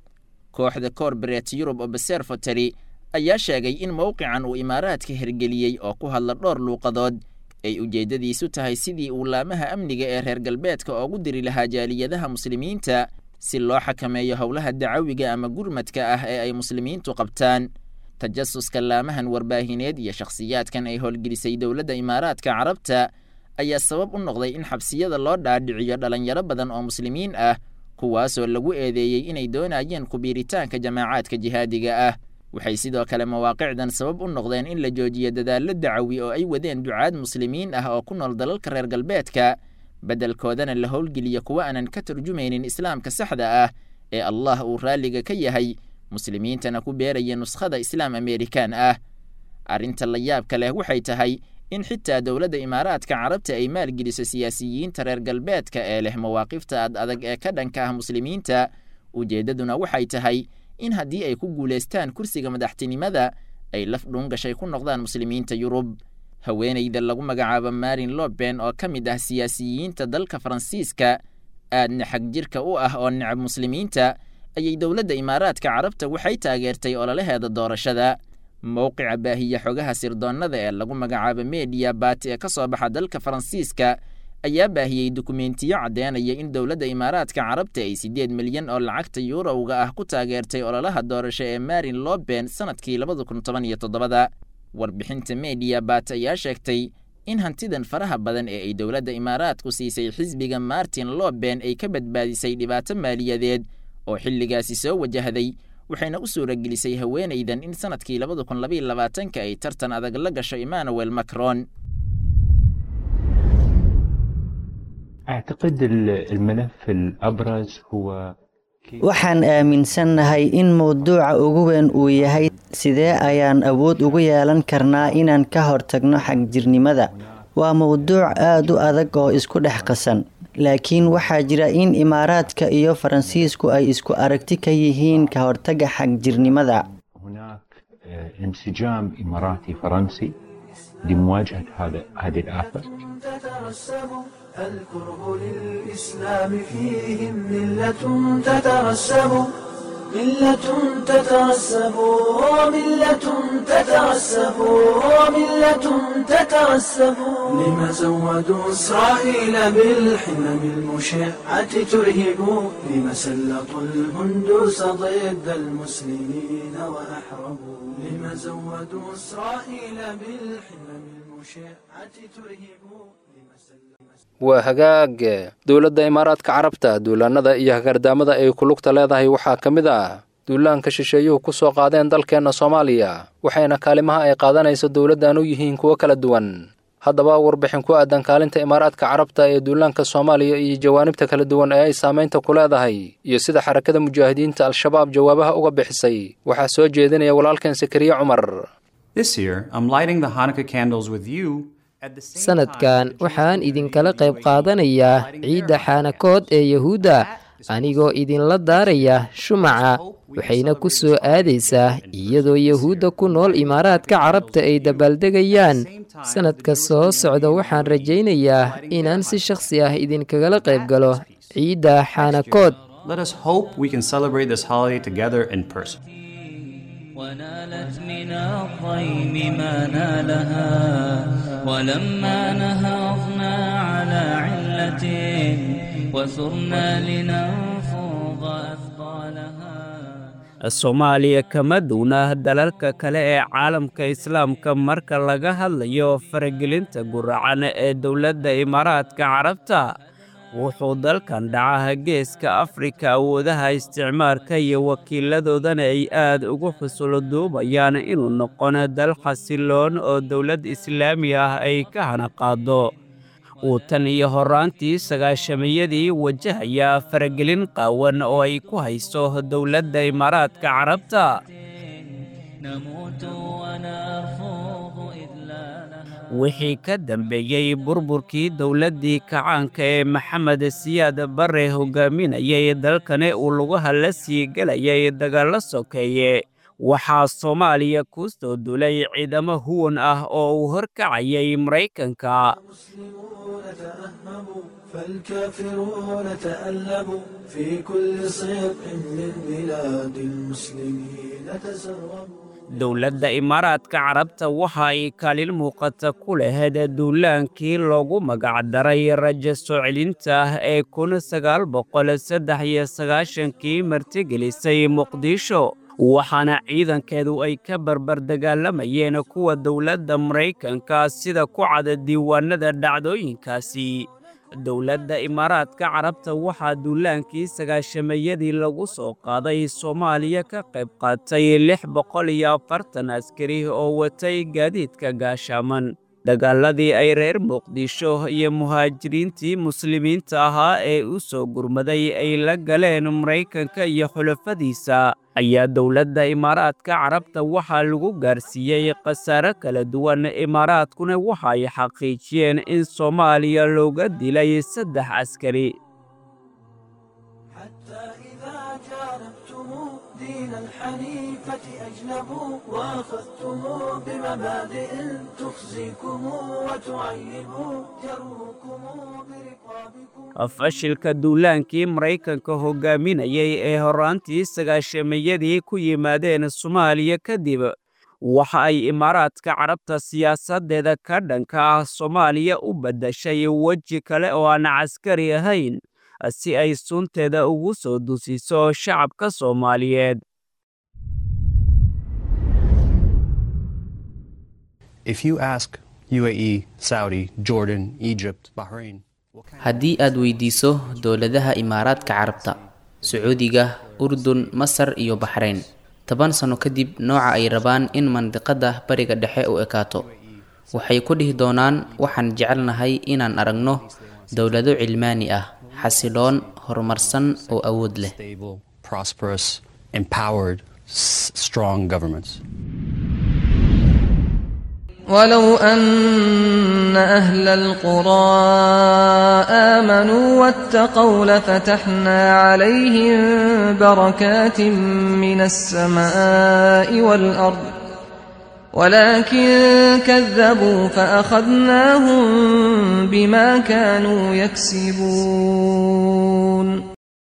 [SPEAKER 5] kooxda corporate europe observatory ayaa sheegay in mowqican uu imaaraadka hirgeliyey oo ku hadla dhowr luuqadood ay ujeeddadiisu tahay sidii uu laamaha amniga ee reer galbeedka oogu diri lahaa jaaliyadaha muslimiinta si loo xakameeyo howlaha dacawiga ama gurmadka ah ee ay muslimiintu qabtaan tajasuska laamahan warbaahineed iyo shakhsiyaadkan ay howlgelisay dowladda imaaraadka carabta ayaa sabab u noqday in xabsiyada loo dhaadhiciyo dhalinyaro badan oo muslimiin ah kuwaasoo lagu eedeeyey inay doonayeen kubiiritaanka jamaacaadka jihaadiga ah waxay sidoo kale mawaaqicdan sabab u noqdeen in la joojiyo dadaallo dacawi oo ay wadeen ducaad muslimiin ah oo ku nool dalalka reer galbeedka beddelkoodana la howlgeliyo kuwa aanan ka turjumaynin islaamka saxda ah ee allah uu raalliga ka yahay muslimiintana ku beeraya nuskhada islaam amerikaan ah arrinta la yaabka leh waxay tahay in xitaa dowladda imaaraadka carabta ay maalgeliso siyaasiyiinta reer galbeedka ee leh mawaaqifta ad adag ee ka dhanka ah muslimiinta ujeeddaduna waxay tahay in haddii ay ku guulaystaan kursiga madaxtinimada ay laf dhuungashay ku noqdaan muslimiinta yurub haweenayda lagu magacaabo marin loben oo ka mid ah siyaasiyiinta dalka faransiiska aadna xag jirka u ah oo necab muslimiinta ayay dowladda imaaraadka carabta waxay taageertay ololaheeda doorashada mowqica baahiya xogaha sirdoonnada ee lagu magacaabo mediya bat ee ka soo baxa dalka faransiiska ayaa baahiyey dukumentiyo caddeynaya in dowladda imaaraadka carabta ay siddeed milyan oo lacagta yuurowga ah ku taageertay ololaha doorasho ee marin loben sannadkii labada kun toban iyo toddobada warbixinta mediya bat ayaa sheegtay in hantidan faraha badan ee ay dowladda imaaraadku siisay xisbiga martin loben ay ka badbaadisay dhibaato maaliyadeed oo xilligaasi soo wajahday waxayna u suuragelisay haweenaydan in sannadkii labada kun labaiyo labaatanka ay tartan adag la gasho emmanuel macron
[SPEAKER 1] أعتقد الملف الأبرز هو
[SPEAKER 7] waxaan aaminsannahay in mowduuca ugu weyn uu yahay sidee ayaan awood ugu yeelan karnaa inaan ka hortagno xagjirnimada waa mowduuc aad u adag oo isku dhex qasan laakiin waxaa jira in imaaraadka iyo faransiisku ay isku aragti ka yihiin ka hortagga xagjirnimada
[SPEAKER 1] انسجام إماراتي فرنسي لمواجهة هذا هذه الآفة
[SPEAKER 4] تترسم الكره للإسلام فيهم ملة تترسم ملة تترسب وملة تترسب وملة تترسب لما زودوا إسرائيل بالحمم المشعة ترهب لما سلطوا الهندوس ضد المسلمين وأحربوا لما زودوا إسرائيل بالحمم المشعة ترهب
[SPEAKER 3] waa hagaag dowladda imaaraadka carabta duulaannada iyo hagardaamada ay ku lugta leedahay waxaa ka mid ah duulaanka shisheeyuhu ku soo qaadeen dalkeenna soomaaliya waxayna kaalimaha ay qaadanayso dowladdan u yihiin kuwo kala duwan haddaba warbixin ku aadan kaalinta imaaraadka carabta ee duulaanka soomaaliya iyo jawaanibta kala duwan ee ay saamaynta ku leedahay iyo sida xarakada mujaahidiinta al-shabaab jawaabaha uga bixisay waxaa soo jeedinaya walaalkeen sakariye cumar
[SPEAKER 23] sanadkan waxaan idinkala qayb qaadanayaa ciidda xaanakood ee yahuudda anigoo idinla daaraya shumaca waxayna ku soo aadaysaa iyadoo yahuudda ku nool imaaraadka carabta ay dabaaldegayaan sanadka soo socda waxaan rajaynayaa inaan si shakhsi ah idinkagala qayb galo ciidda xaanakood
[SPEAKER 2] ونالت من الضيم ما نالها ولما نهضنا على علة وثرنا لننفض أثقالها
[SPEAKER 24] soomaaliya kama duuna dalalka kale ee caalamka islaamka marka laga hadlayo faragelinta guracan ee dowladda imaaraadka carabta wuxuu dalkan dhacaha geeska afrika awoodaha isticmaarka iyo wakiiladoodana ay aad ugu xusulo duubayaan inuu noqono dal xasiloon oo dowlad islaami ah ay ka hana qaado uu tan iyo horraantii sagaashamayadii wajahaya faragelin qaawan oo ay ku hayso dowladda imaaraadka carabta wixii ka dambeeyey burburkii dowladdii kacaanka ee maxamed siyaad barre hogaaminayay dalkani uu lugaha la sii gelayay dagaallo sokeeye waxaa soomaaliya ku soo dulay ciidamo huwan ah oo uu horkacayay maraykanka
[SPEAKER 4] فالكافرون تألموا في كل صيق من بلاد المسلمين تسربوا
[SPEAKER 24] dowladda imaaraadka carabta waxa ay kaalin muuqata ku lahayd duulaankii loogu magacdaray rajo soo celinta ah ee kun sagaal boqol saddex iyo sagaashankii martigelisay muqdisho waxaana ciidankeedu ay ka barbar dagaalamayeen kuwa dowladda maraykanka sida ku cada diiwaanada dhacdooyinkaasi dowladda imaaraadka carabta waxaa duulaankii sagaashamayadii lagu soo qaaday soomaaliya ka qayb qaatay lix boqol iyo afartan askari oo watay gaadiidka gaashaaman dagaaladii ay reer muqdisho iyo muhaajiriintii muslimiinta ahaa ee u soo gurmaday ay la galeen maraykanka iyo xulafadiisa ayaa dowladda imaaraadka carabta waxaa lagu gaarsiiyey khasaare kala duwan imaaraadkuna waxa ay xaqiijiyeen in soomaaliya looga dilay saddex askari
[SPEAKER 4] دين الحنيفة أجنبوا وأخذتم بمبادئ تخزيكم وتعيب جروكم برقابكم
[SPEAKER 24] fashilka duulaankii maraykanka hogaaminayay ee horraantii sagaashamayadii ku yimaadeen soomaaliya kadib waxa ay imaaraadka carabta siyaasaddeeda ka dhanka ah soomaaliya u baddashay weji kale oo aan caskari ahayn si ay sunteeda ugu soo dusiso shacabka soomaaliyeed
[SPEAKER 25] If you ask UAE, Saudi, Jordan, Egypt, Bahrain,
[SPEAKER 26] haddii aad weydiiso dowladaha imaaraadka carabta sacuudiga urdun masar iyo baxrayn toban sano kadib nooca ay rabaan in mandiqada bariga dhexe u ekaato waxay ku dhihi doonaan waxaan jecelnahay inaan aragno dowlado cilmaani ah xasiloon horumarsan oo awood leh
[SPEAKER 25] stable, prosperous, empowered, s- strong governments.
[SPEAKER 6] ولو أن أهل القرى آمنوا واتقوا لفتحنا عليهم بركات من السماء والأرض ولكن كذبوا فأخذناهم بما كانوا يكسبون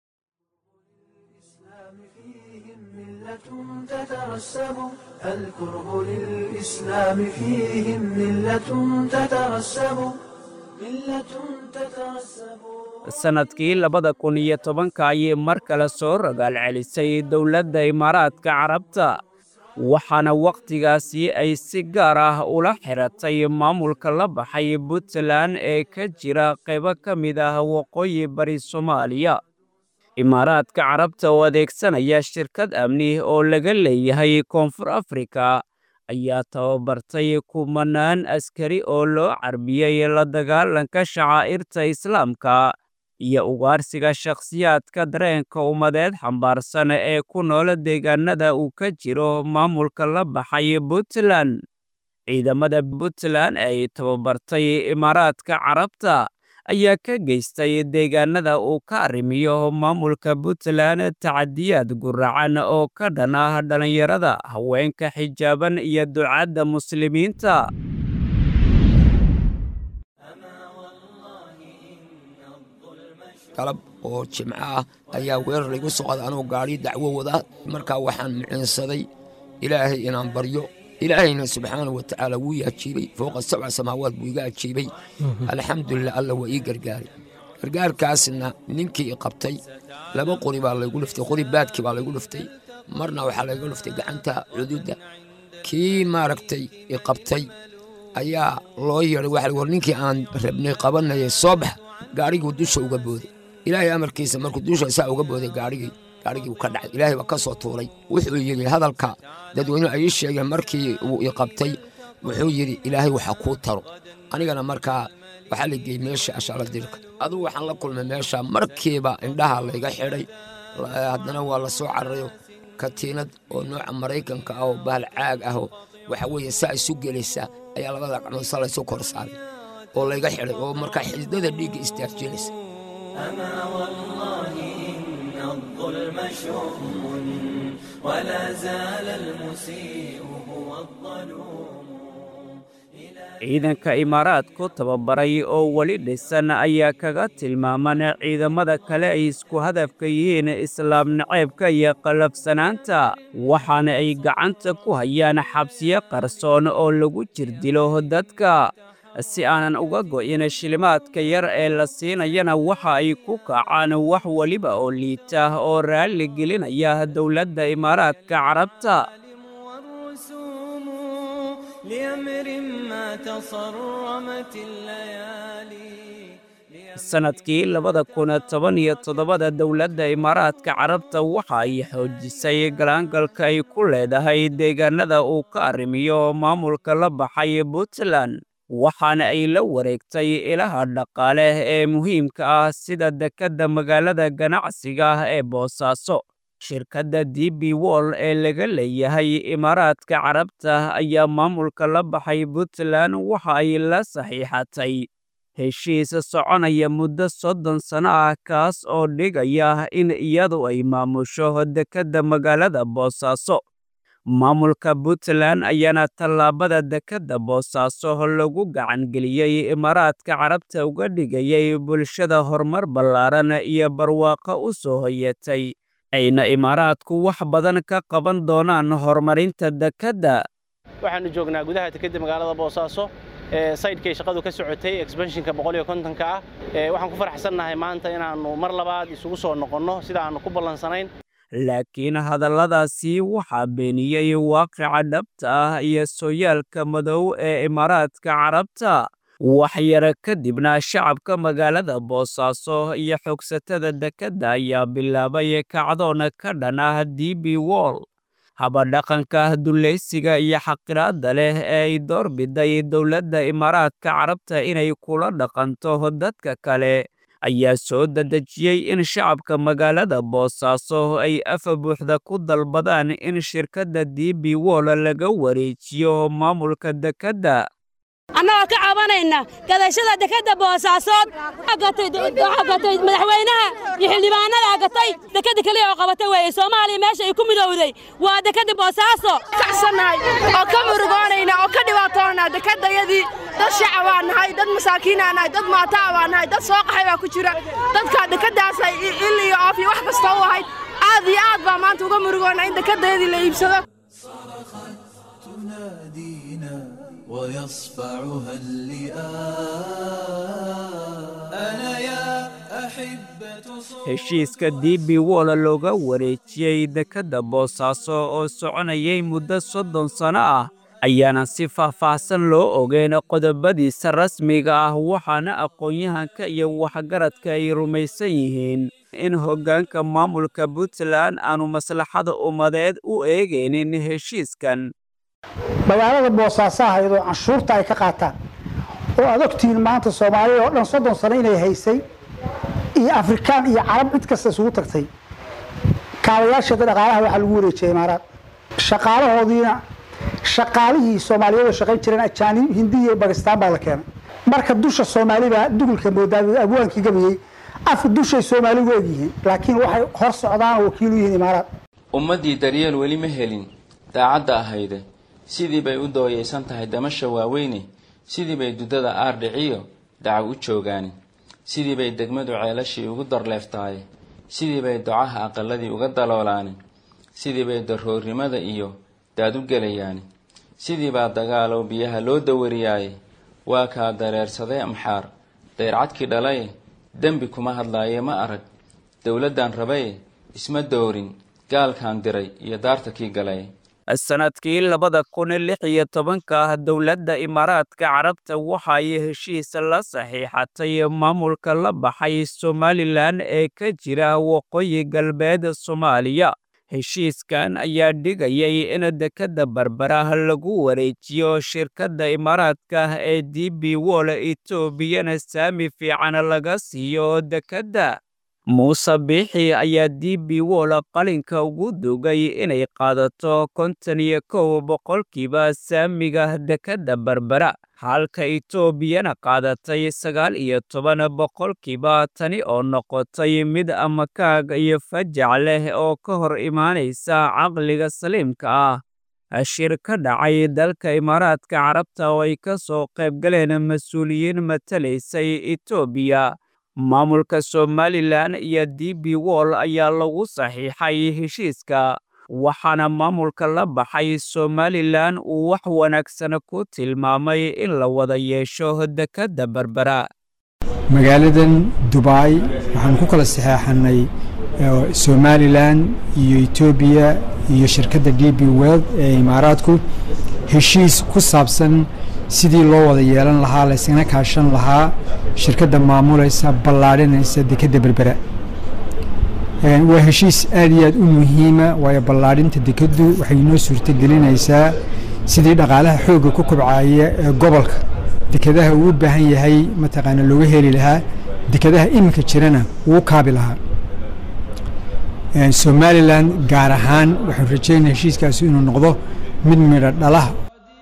[SPEAKER 4] تترسب الكره للإسلام فيهم ملة تترسب ملة تترسب
[SPEAKER 24] sannadkii labada kun iyo tobanka ayay mar kale soo ragaal celisay dowladda imaaraadka carabta waxaana wakhtigaasi ay si gaar ah ula xiratay maamulka la baxay puntland ee ka jira qaybo ka mid ah waqooyi bari soomaaliya imaaraadka carabta oo adeegsanaya shirkad amni oo laga leeyahay koonfur afrika ayaa tababartay kumanaan askari oo loo carbiyey la dagaalanka shacaa'irta islaamka iyo ugaarsiga shakhsiyaadka dareenka ummadeed xambaarsan ee ku nool deegaanada uu ka jiro maamulka la baxay puntland ciidamada puntland ay tababartay imaaraadka carabta ayaa ka geystay deegaanada uu ka arrimiyo maamulka puntland tacadiyaad guracan oo ka dhan ah dhallinyarada haweenka xijaaban iyo ducadda muslimiinta
[SPEAKER 8] galab oo jimco ah ayaa weerar igu socda anuu gaadhi dacwo wada markaa waxaan muciinsaday ilaahay inaan baryo ilaahayna subxaana wa tacaala wuu i ajiibay fooqa sabca samaawaad buu iga ajiibay alxamdulilah alla waa ii gargaaray gargaarkaasna ninkii i qabtay laba qori baa laygu dhiftay qori baadkii baa laygu dhiftay marna waxaa layga dhiftay gacanta cududda kii maaragtay i qabtay ayaa loo yeedhay waxa war ninkii aan rabnay qabanayay soo bax gaadhigii dusha uga booday ilaahay amarkiisa markuu dusha saa uga booday gaadhigii gaadhigii uu ka dhacay ilaahay baa ka soo tuuray wuxuu yidhi hadalka dadweynuhu ay ii sheegeen markii uu i qabtay wuxuu yidhi ilaahay waxa kuu taro anigana markaa waxaa la geeyey meesha ashaala dilka adugu waxaan la kulmay meesha markiiba indhaha layga xidhay haddana waa la soo cararayo katiinad oo nooca maraykanka ah oo bahal caag ah oo waxa weeye saa isu gelaysaa ayaa labada gacmood saa laysu kor saaray oo layga xidhay oo markaa xididada dhiigga istaajinaysa
[SPEAKER 4] أما والله إن الظلم شؤم ولا زال المسيء هو الظلوم
[SPEAKER 24] ciidanka imaaraadku tababaray oo weli dhisan ayaa kaga tilmaaman ciidamada kale ay isku hadafka yihiin islaam naceebka iyo qalafsanaanta waxaana ay gacanta ku hayaan xabsiyo qarsoon oo lagu jirdilo dadka si aanan uga go'in shilimaadka yar ee la siinayana waxa ay ku kacaan wax weliba oo liita oo raalli gelinaya dowladda imaaraadka carabta
[SPEAKER 4] لأمر ما تصرمت الليالي
[SPEAKER 24] sannadkii labada kun toban iyo toddobada dowladda imaaraadka carabta waxa ay xoojisay galaangalka ay ku leedahay deegaanada uu ka arrimiyo maamulka la baxay puntland waxaana ay la wareegtay ilaha dhaqaale ee muhiimka ah sida dekedda magaalada ganacsiga ah ee boosaaso shirkadda d b wol ee laga leeyahay imaaraadka carabta ayaa maamulka la baxay puntland waxa ay la saxiixatay heshiis soconaya muddo soddon sano ah kaas oo dhigaya in iyadu ay maamusho dekedda magaalada boosaaso maamulka puntland ayaana tallaabada dekedda boosaaso lagu gacangeliyey imaaraadka carabta uga dhigayay bulshada horumar ballaaran iyo barwaaqo u soo hoyatay ayna imaaraadku wax badan ka qaban doonaan horumarinta dekedda
[SPEAKER 10] waxaanu joognaa gudaha dekedda magaalada boosaaso saydhkay shaqadu ka socotay exbanshinka boqoliyo kontonka ah waxaan ku faraxsannahay maanta inaannu mar labaad isugu soo noqonno sida aannu ku ballansanayn
[SPEAKER 24] laakiin hadalladaasi waxaa beeniyey waaqica dhabta ah iyo sooyaalka madow ee imaaraadka carabta waxyara kadibna shacabka magaalada boosaaso iyo xogsatada dekedda ayaa bilaabay kacdoon ka dhan ah d b wol habadhaqanka dulleysiga iyo xaqiraadda leh ee ay doorbiday dowladda imaaraadka carabta inay kula dhaqanto dadka kale ayaa soo dadejiyey in shacabka magaalada boosaaso ay afa buuxda ku dalbadaan in shirkadda d b wol laga wareejiyo maamulka dekedda
[SPEAKER 11] annagoo ka cabanayna gadashada dekedda boosaasood gatay madaxweynaha iyo xildhibaanada gatay dekedda keliya oo qabatay weeye soomaaliya meesha ay ku midowday waa dekedda boosaaso
[SPEAKER 12] kacsannahay oo ka murugoonayna oo ka dhibaatoonaa dekeddayadii dad shacab baa nahay dad masaakiinaa nahay dad maataa baa nahay dad soo qaxay baa ku jira dadka dekeddaasay il iyo oof iyo wax kasta u ahayd aad iyo aad baa maanta uga murugoona in dekeddayadii la iibsado
[SPEAKER 4] ويصفعها اللئام أنا يا أحبة
[SPEAKER 24] heshiiska d b wol looga wareejiyey dekedda boosaaso oo soconayay muddo soddon sanno ah ayaana si faahfaahsan loo ogeyn qodobadiisa rasmiga ah waxaana aqoon-yahanka iyo waxgaradka ay rumaysan yihiin in hoggaanka maamulka puntland aanu maslaxada ummadeed u eegaynin heshiiskan
[SPEAKER 13] magaalada boosaasaha iyadoo canshuurta ay ka qaataan oo aad ogtihiin maanta soomaalida oo dhan soddon sano inay haysay iyo afrikaan iyo carab cid kasta isugu tagtay kaabayaasheeda dhaqaalaha waxaa lagu wareejiyay imaaraad shaqaalahoodiina shaqaalihii soomaaliyeed oo shaqayn jireen ajaanib hindi iyo bakistaan baa la keenay marka dusha soomaalibaa dugulka moodaa abwaankii gabayey af dushay soomaaligu egyihiin laakiin waxay hor socdaan oo wakiil u yihiin imaaraad
[SPEAKER 14] ummaddii daryeel weli ma helin daacadda ahayde sidii bay u dooyaysan tahay damasha waaweyne sidii bay duddada aardhiciyo dacaw u joogaani sidii bay degmadu ceelashii ugu darleeftahay sidii bay docaha aqaladii uga daloolaani sidii bay daroornimada iyo daad u gelayaani sidii baa dagaalow biyaha loo dawariyaaye waa kaa dareersaday amxaar dayrcadkii dhalaye dembi kuma hadlaaye ma arag dowladdan rabaye isma doorin gaalkan diray iyo daarta kii galay
[SPEAKER 24] sanadkii labada kun lix iyo tobanka dowladda imaaraadka carabta waxay heshiis la saxiixatay maamulka la baxay somalilan ee ka jira waqooyi galbeed soomaaliya heshiiskan ayaa dhigayay in dekedda barbara lagu wareejiyo shirkadda imaaraadka ee d b wol etoobiyana saami fiican laga siiyo dekedda muuse biixi ayaa d b wol qalinka ugu dugay inay qaadato konton iyo kow boqolkiiba saamiga dekedda barbara halka etoobiyana qaadatay sagaal iyo toban boqolkiiba tani oo noqotay mid amakaag iyo fajac leh oo ka hor imaanaysa caqliga saliimka ah shir ka dhacay dalka imaaraadka carabta oo ay ka soo qaybgaleen mas-uuliyiin matalaysay etoobiya maamulka somalilan iyo d b wol ayaa lagu saxiixay heshiiska waxaana maamulka la baxay somalilan uu wax wanaagsan ku tilmaamay in la wada yeesho dekedda berbera
[SPEAKER 15] magaaladan dubai waxaan ku kala saxeexanay somalilan iyo etoobiya iyo shirkadda d b weld ee imaaraadku heshiis ku saabsan sidii loo wada yeelan lahaa laysgana kaashan lahaa shirkadda maamulaysa ballaadhinaysa dekedda berbera waa heshiis aad iyo aad u muhiima waayo ballaadhinta dekeddu waxay noo suurtagelinaysaa sidii dhaqaalaha xoogga ku kobcaya ee gobolka dekedaha uu u baahan yahay mataqaana looga heli lahaa dekedaha iminka jirana wuu kaabi lahaa somalilan gaar ahaan waxaan rajeynaya heshiiskaasi inuu noqdo mid midho dhalaha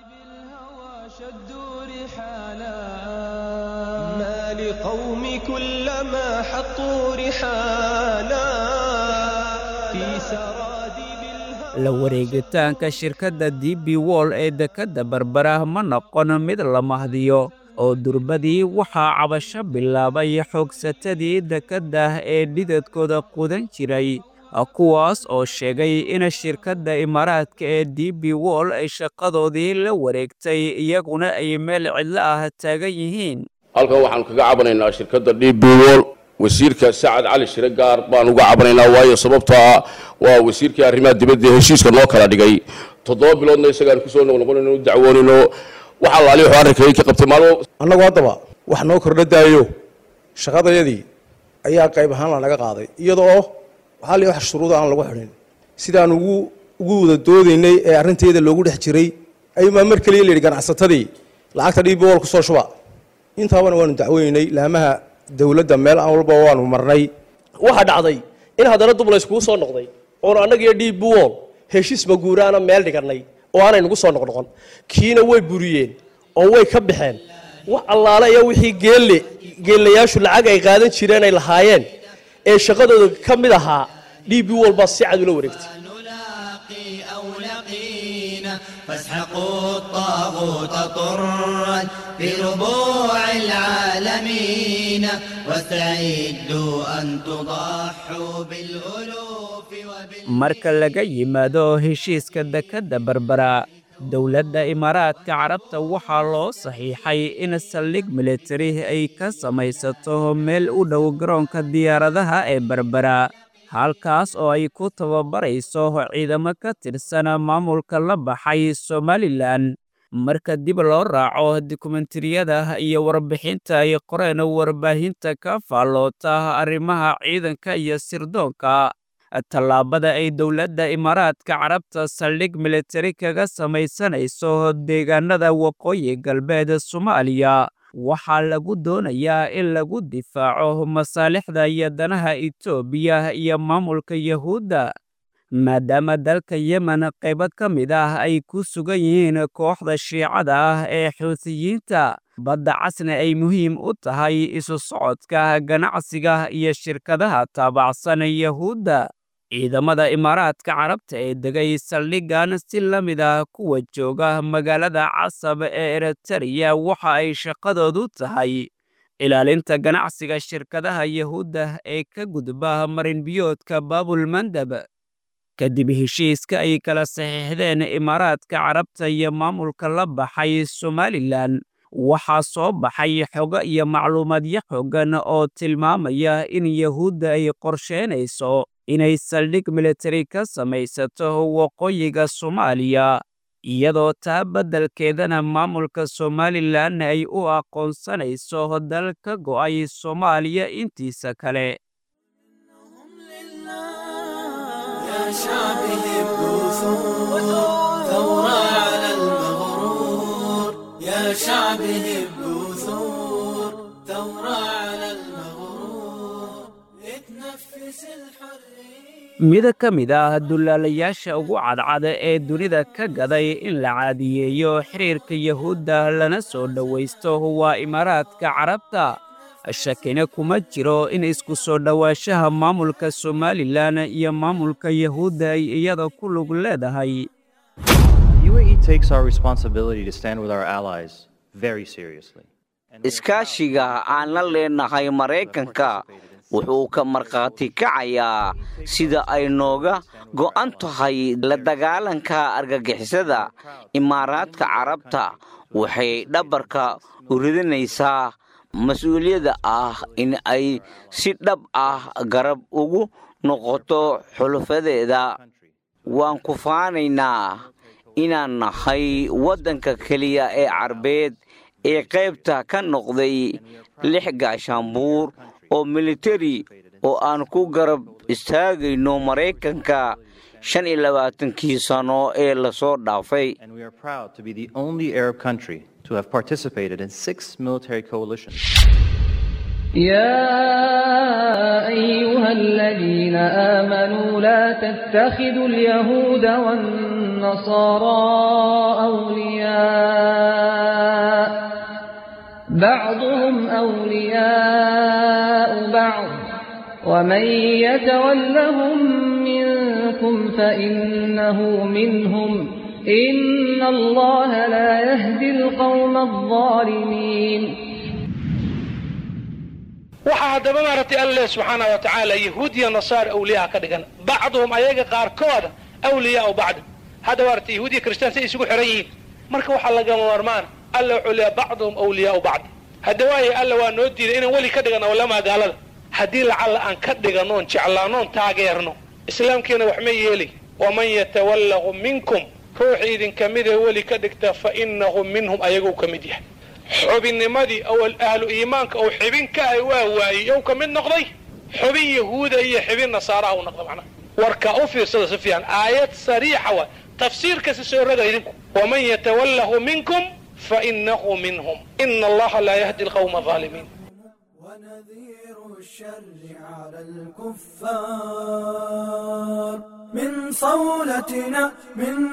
[SPEAKER 4] لقوم كلما حطوا رحالا في سرادب
[SPEAKER 24] la wareegitaanka shirkadda d b wol ee dekedda berbera ma noqon mid la mahdiyo oo durbadii waxaa cabasho bilaabay xoogsatadii dekedda ee dhidadkooda qudan jiray kuwaas oo sheegay in shirkadda imaaraadka ee d b wol ay shaqadoodii la wareegtay iyaguna ay meel cidlo ah taagan yihiin
[SPEAKER 16] halkan waxaanu kaga cabanaynaa shirkadda d b wol wasiirka sacad cali shire gaar baan uga cabanaynaa waayo sababtoo ah waa wasiirkii arrimaha dibadda heshiiska noo kala dhigay toddoba biloodna isagaan kusoo noqnoqonayno u dacwoonayno waxa laali wuxuu arrinkayay ka qabtay maalmo
[SPEAKER 27] annagu haddaba wax noo kordha daayo shaqadayadii ayaa qayb ahaan lanaga qaaday iyada oo waxaa la wax shuruuda aan lagu xidhin sidaan ugu ugu wada doodaynay ee arrinteeda loogu dhex jiray ayumaa mar keliya la yidhi ganacsatadii lacagta dhiib bool ku soo shuba intaabana waanu dacweynay laamaha dowladda meel aan walba waanu marnay
[SPEAKER 9] waxaa dhacday in haddana dub layskugu soo noqday oonu annagiyo dhiib buwol heshiisba guuraana meel dhigannay oo aanay nagu soo noqnoqon kiina way buriyeen oo way ka baxeen wax allaale iyo wixii geelle geellayaashu lacag ay qaadan jireen ay lahaayeen ee shaqadooda ka mid ahaa dhiib buwol baa si cad ula wareegtay
[SPEAKER 17] فاسحقوا الطاغوت طرا في ربوع العالمين واستعدوا أن تضحوا بالألوف
[SPEAKER 24] marka laga yimaado heshiiska dekedda berbera dowladda imaaraadka carabta waxaa loo saxiixay in saldhig militari ay ka samaysato meel u dhow garoonka diyaaradaha ee berbera halkaas oo ay ku tababarayso ciidamo ka tirsan maamulka la baxay somalilan marka dib loo raaco dokumentariyada iyo warbixinta ay qoreen warbaahinta ka faalloota arrimaha ciidanka iyo sirdoonka tallaabada ay dowladda imaaraadka carabta saldhig militari kaga samaysanayso deegaanada waqooyi galbeed soomaaliya waxaa lagu doonayaa in lagu difaaco masaalixda iyo danaha etoobiya iyo maamulka yahuudda maadaama dalka yemen qaybad ka mid ah ay ku sugan yihiin kooxda shiicada ah ee xuutiyiinta badda casna ay muhiim u tahay isu socodka ganacsiga iyo shirkadaha taabacsan yahuudda ciidamada imaaraadka carabta ee degay saldhiggan si la mid ah kuwa jooga magaalada casab ee eritariya waxa ay shaqadoodu tahay ilaalinta ganacsiga shirkadaha yahuudda ee ka gudba marinbiyoodka baabulmandab kadib heshiiska ay kala saxiixdeen imaaraadka carabta iyo maamulka la baxay somalilan waxaa soo baxay xogo iyo macluumaadyo xoogan oo tilmaamaya in yahuudda ay qorsheynayso inay saldhig militari ka samaysato waqooyiga soomaaliya iyadoo taa beddelkeedana maamulka somalilan ay u aqoonsanayso dal ka go'ay soomaaliya intiisa kale
[SPEAKER 4] يا شعبي هبوا ثور ثورة على المغرور يا شعبي هبوا ثور ثورة على المغرور اتنفس الحرية
[SPEAKER 24] mid ka mid ah dullaalayaasha ugu cadcada ee dunida ka gaday in la caadiyeeyo xiriirka yahuudda lana soo dhowaysto waa imaaraadka carabta shakina kuma jiro in isku soo dhowaanshaha maamulka somalilan iyo maamulka yahuudda ay iyada ku lug leedahay
[SPEAKER 18] UAE takes our responsibility to stand with our allies very seriously.
[SPEAKER 19] iskaashiga aan la leenahay maraykanka wuxuu ka markhaati kacayaa sida ay nooga go'an tahay la dagaalanka argagixisada imaaraadka carabta waxay dhabarka u ridinaysaa mas-uuliyadda ah in ay si dhab ah garab ugu noqoto xulufadeeda waan ku faanaynaa inaan nahay waddanka keliya ee carbeed ee qaybta ka noqday lix gaashaanbuur oo militari oo aan ku garab istaagayno maraykanka shan iyo labaatankii sano ee lasoo dhaafay
[SPEAKER 18] And we are proud to be the only Arab country to have participated in six military coalitions.
[SPEAKER 6] يا أيها الذين آمنوا لا تتخذوا اليهود والنصارى أولياء بعضهم أولياء بعض ومن يتولهم منكم فإنه منهم إن الله لا يهدي القوم الظالمين
[SPEAKER 20] waxaa haddaba maaragtay alle subxaana wa tacaala yahuud iyo nasaara awliyaha ka dhigan bacduhum ayaga qaarkooda awliyaau bacd hadda maaragtay yahuud iyo kristaan say isugu xiran yihiin marka waxaa lagama maarmaan alle wuxuu leeya bacduhum awliyaau bacd hadda waaye alle waa noo diiday inaan weli ka dhigan awlamaa gaalada haddii lacalla aan ka dhiganoon jeclaanoon taageerno islaamkiina wax ma yeeli waman yatawallahu minkum ruuxii idinka mid ee weli ka dhigta fa innahu minhum ayaguu ka mid yahay xubinnimadii awal ahlu iimaanka uu xibin ka ahay waa waayey yow ka mid noqday xubin yahuuda iyo xibin nasaaraha uu noqda macnaha warka u fiirsada si fiican aayad sariixa wa tafsiirkasi soo roga idinku waman yatawallahu minkum fainahu minhum ina allaha laa yahdi alqawma aalimiin
[SPEAKER 4] الكفار من صولتنا من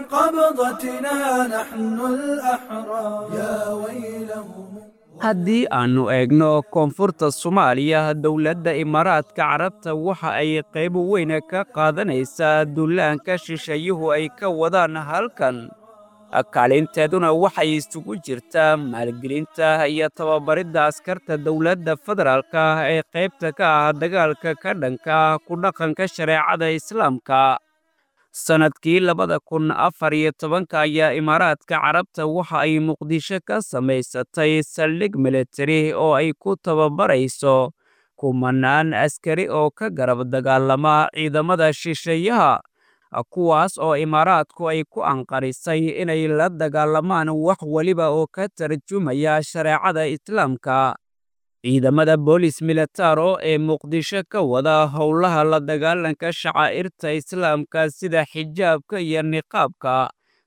[SPEAKER 4] قبضتنا نحن الأحرار يا ويلهم
[SPEAKER 24] haddii aannu eegno koonfurta soomaaliya dowladda imaaraadka carabta waxa ay qayb weyn ka qaadanaysaa dullaanka shisheeyuhu ay ka wadaan halkan kaalinteeduna waxay isugu jirtaa maalgelinta iyo tababaridda askarta dowladda federaalka ee qaybta ka ah dagaalka ka dhanka ku dhaqanka shareecada islaamka sannadkii labada kun afar iyo tobanka ayaa imaaraadka carabta waxa ay muqdisho ka samaysatay saldhig militari oo ay ku tababarayso kumanaan askari oo ka garab dagaalama ciidamada shisheeyaha kuwaas oo imaaraadku ay ku anqarisay inay la dagaalamaan wax weliba oo ka tarjumaya shareecada islaamka ciidamada boolis militaro ee muqdisho ka wada howlaha la dagaalanka shacaa'irta islaamka sida xijaabka iyo niqaabka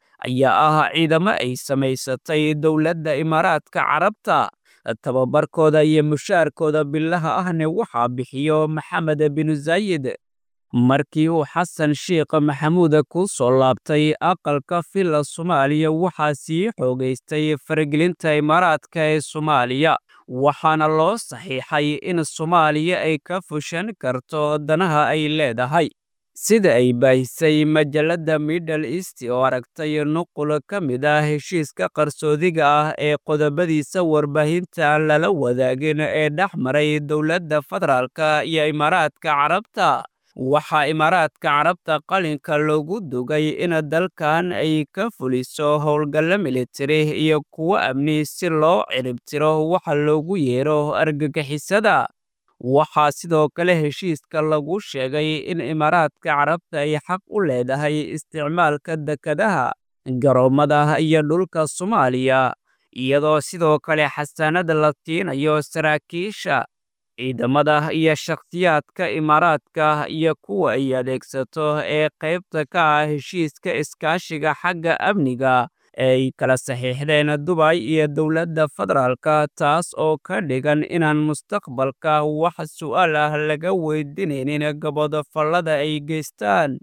[SPEAKER 24] ayaa ah ciidamo ay samaysatay dowladda imaaraadka carabta tababarkooda iyo mushaarkooda bilaha ahna waxaa bixiyo maxamed binu zaayid markii uu xasan sheikh maxamuud ku soo laabtay aqalka villa soomaaliya waxaa sii xoogaystay faragelinta imaaraadka ee soomaaliya waxaana loo saxiixay in soomaaliya ay ka fushan karto danaha ay leedahay sida ay baahisay majalladda middle east oo aragtay nuqul ka mid ah heshiiska qarsoodiga ah ee qodobadiisa warbaahinta lala wadaagin ee dhex maray dowladda federaalka iyo imaaraadka carabta waxaa imaaraadka carabta qalinka loogu dugay in dalkan ay ka fuliso howlgallo militari iyo kuwo amni si loo ciribtiro waxa loogu yeero argagixisada waxaa sidoo kale heshiiska lagu sheegay in imaaraadka carabta ay xaq u leedahay isticmaalka dekadaha garoommada iyo dhulka soomaaliya iyadoo sidoo kale xasaanada la siinayo saraakiisha ciidamada iyo shakhsiyaadka imaaraadka iyo kuwa ay adeegsato ee qaybta ka ah heshiiska iskaashiga xagga amniga ee ay kala saxiixdeen dubay iyo dowladda federaalka taas oo ka dhigan inaan mustaqbalka wax su'aal ah laga weydiinaynin gabodofallada ay geystaan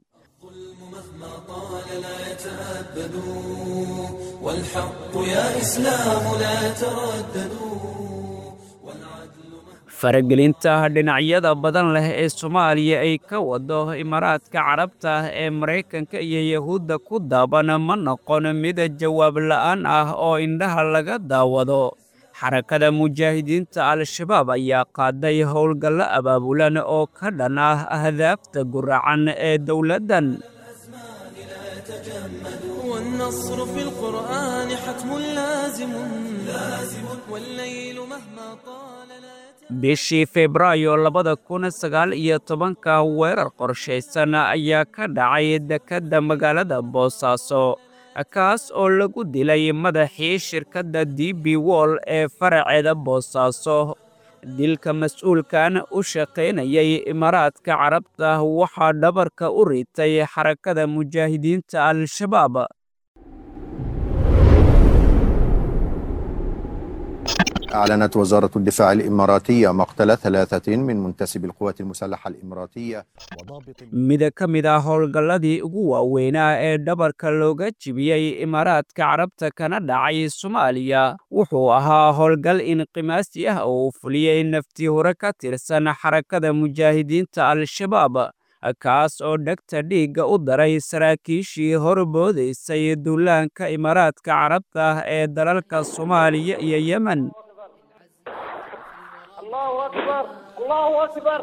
[SPEAKER 4] والحق يا إسلام لا ترددوا
[SPEAKER 24] faragelinta dhinacyada badan leh ee soomaaliya ay ka wado imaaraadka carabta ee maraykanka iyo yahuudda ku daaban ma noqon mid jawaab la'aan ah oo indhaha laga daawado xarakada mujaahidiinta al-shabaab ayaa qaaday howlgallo abaabulan oo ka dhan ah ahdaafta guracan ee dowladdan
[SPEAKER 4] والنصر في القرآن حتم لازم لازم والليل مهما طال لا
[SPEAKER 24] bishii febraayo labada kun sagaal iyo tobanka weerar qorshaysan ayaa ka dhacay dekedda magaalada boosaaso kaas oo lagu dilay madaxii shirkadda d b wol ee faraceeda boosaaso dilka mas-uulkan u shaqaynayay imaaraadka carabta waxaa dhabarka u ritay xarakada mujaahidiinta al-shabaab
[SPEAKER 1] أعلنت وزارة الدفاع الإماراتية مقتل ثلاثة من منتسبي القوات المسلحة الإماراتية
[SPEAKER 24] mid ka mid ah howlgalladii ugu waaweynaa ee dhabarka looga jibiyey imaaraadka carabta kana dhacay soomaaliya wuxuu ahaa howlgal inqimaasi ah oo uu fuliyey naftii hore ka tirsan xarakada mujaahidiinta al-shabaab kaas oo dhegta dhiigga u daray saraakiishii horboodaysay duulaanka imaaraadka carabta ee dalalka soomaaliya iyo yemen
[SPEAKER 3] الله أكبر الله أكبر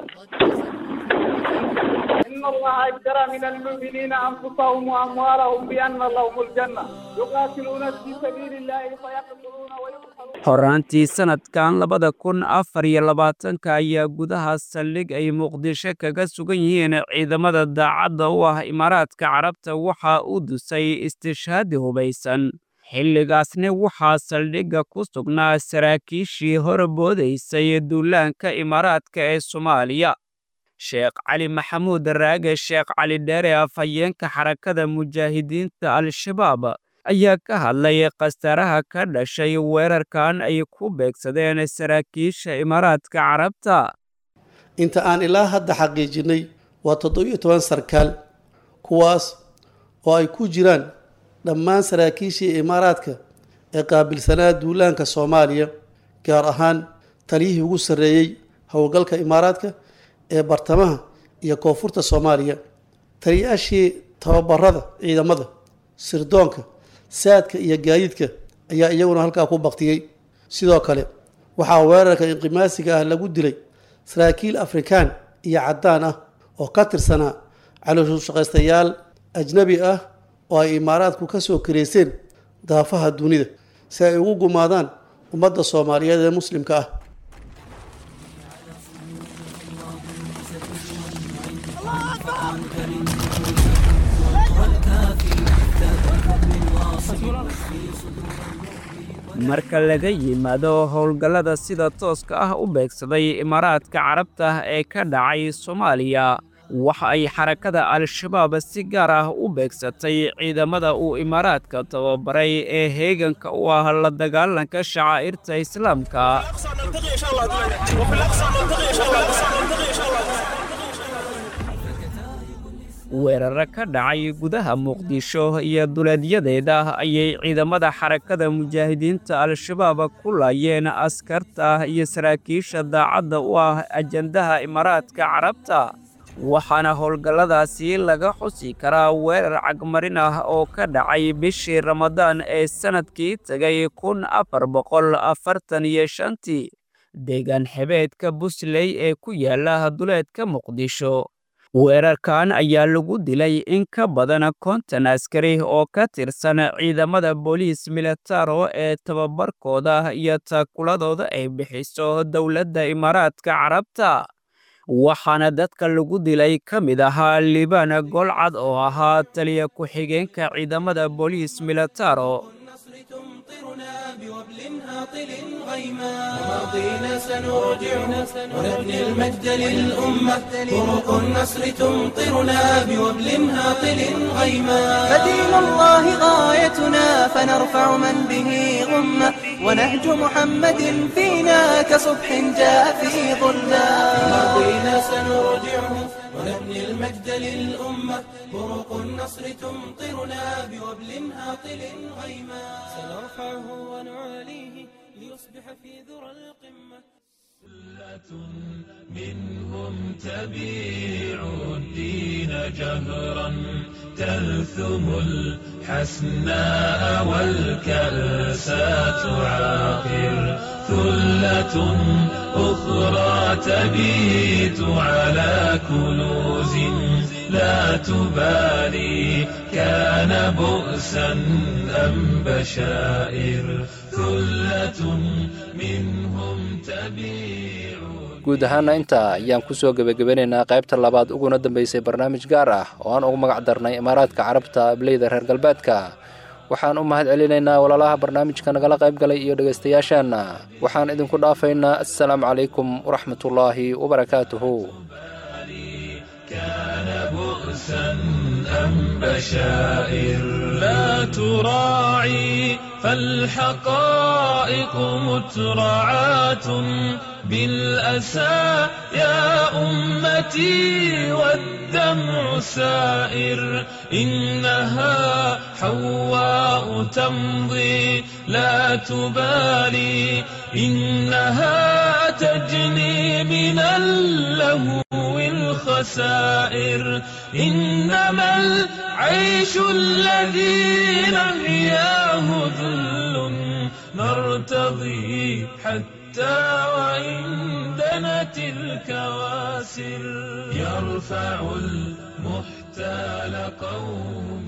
[SPEAKER 3] إن الله اشترى من المؤمنين أنفسهم وأموالهم بأن لهم الجنة يقاتلون في سبيل الله فيقتلون ويقتلون
[SPEAKER 24] horaantii sanadkan labada kun afar iyo labaatanka ayaa gudaha saldhig ay muqdisho kaga sugan yihiin ciidamada daacadda u ah imaaraadka carabta waxaa u dusay istishhaadi hubaysan xilligaasna waxaa saldhigga ku sugnaa saraakiishii horboodaysay duulaanka imaaraadka ee soomaaliya sheekh cali maxamuud raage sheekh cali dheere afhayeenka xarakada mujaahidiinta al-shabaab ayaa ka hadlay khasaaraha ka dhashay weerarkan ay ku beegsadeen saraakiisha imaaraadka carabta
[SPEAKER 2] inta aan ilaa hadda xaqiijinnay waa toddobiyo toban sarkaal kuwaas oo ay ku jiraan dhammaan saraakiishii imaaraadka ee qaabilsanaa duulaanka soomaaliya gaar ahaan taliyihii ugu sarreeyey howlgalka imaaraadka ee bartamaha iyo koonfurta soomaaliya taliyaashii tababarada ciidamada sirdoonka saadka iyo gaadiidka ayaa iyaguna halkaa ku baktiyey sidoo kale waxaa weerarka inqimaasiga ah lagu dilay saraakiil afrikaan iyo caddaan ah oo ka tirsanaa calooshushaqaystayaal ajnabi ah oo ay imaaraadku ka soo kareyseen daafaha dunida si ay ugu gumaadaan ummadda soomaaliyeed ee muslimka ah
[SPEAKER 24] marka laga yimaado howlgallada sida tooska ah u beegsaday imaaraadka carabta ee ka dhacay soomaaliya waxa ay xarakada al-shabaab si gaar ah u beegsatay ciidamada uu imaaraadka tababaray ee heeganka u ah la dagaalanka shacaa'irta islaamka weeraro ka dhacay gudaha muqdisho iyo duleedyadeeda ayay ciidamada xarakada mujaahidiinta al-shabaab ku laayeen askarta iyo saraakiisha daacadda u ah ajandaha imaaraadka carabta waxaana howlgalladaasi laga xusi karaa weerar cagmarin ah oo ka dhacay bishii ramadaan ee sannadkii tegay kun afar boqol afartan iyo shantii deegaan xebeedka busley ee ku yaala duleedka muqdisho weerarkan ayaa lagu dilay in ka badan konton askari oo ka tirsan ciidamada booliis militaro ee tababarkooda iyo taakuladooda ay bixiso dowladda imaaraadka carabta waxaana dadka lagu dilay ka mid ahaa liibaan golcad oo ahaa taliya ku-xigeenka ciidamada booliis militaro
[SPEAKER 4] ماضينا سنرجعه ونبني المجد للأمة طرق النصر تمطرنا بوبل هاطل غيما
[SPEAKER 5] فدين الله غايتنا فنرفع من به غمة ونهج محمد فينا كصبح جاء في ظلنا
[SPEAKER 4] ماضينا سنرجعه ونبني المجد للأمة طرق النصر تمطرنا بوبل هاطل غيما سنرفعه ونعاليه ليصبح في ذرى القمة
[SPEAKER 7] منهم تبيع الدين جهرا تلثم الحسناء والكأس تعاقر ثلة أخرى تبيت على كنوز لا تبالي كان بؤسا أم بشائر ثلة منهم تبيع
[SPEAKER 21] guud ahaana intaa ayaan ku soo gebagabanaynaa qaybta labaad uguna dambaysay barnaamij gaar ah oo aan ugu magac darnay imaaraadka carabta ableyda reer galbeedka waxaan u mahad celinaynaa walaalaha barnaamijka nagala qayb galay iyo dhegaystayaasheenna waxaan idinku dhaafaynaa assalaamu calaykum waraxmatullaahi wabarakaatuhu
[SPEAKER 7] كان بؤسا أم بشائر لا تراعي فالحقائق مترعاة بالأسى يا أمتي والدمع سائر إنها حواء تمضي لا تبالي إنها تجني من اللهو الخسائر إنما العيش الذي نحياه ذل نرتضي حتى وإن دنت الكواسر يرفع المحتال قوم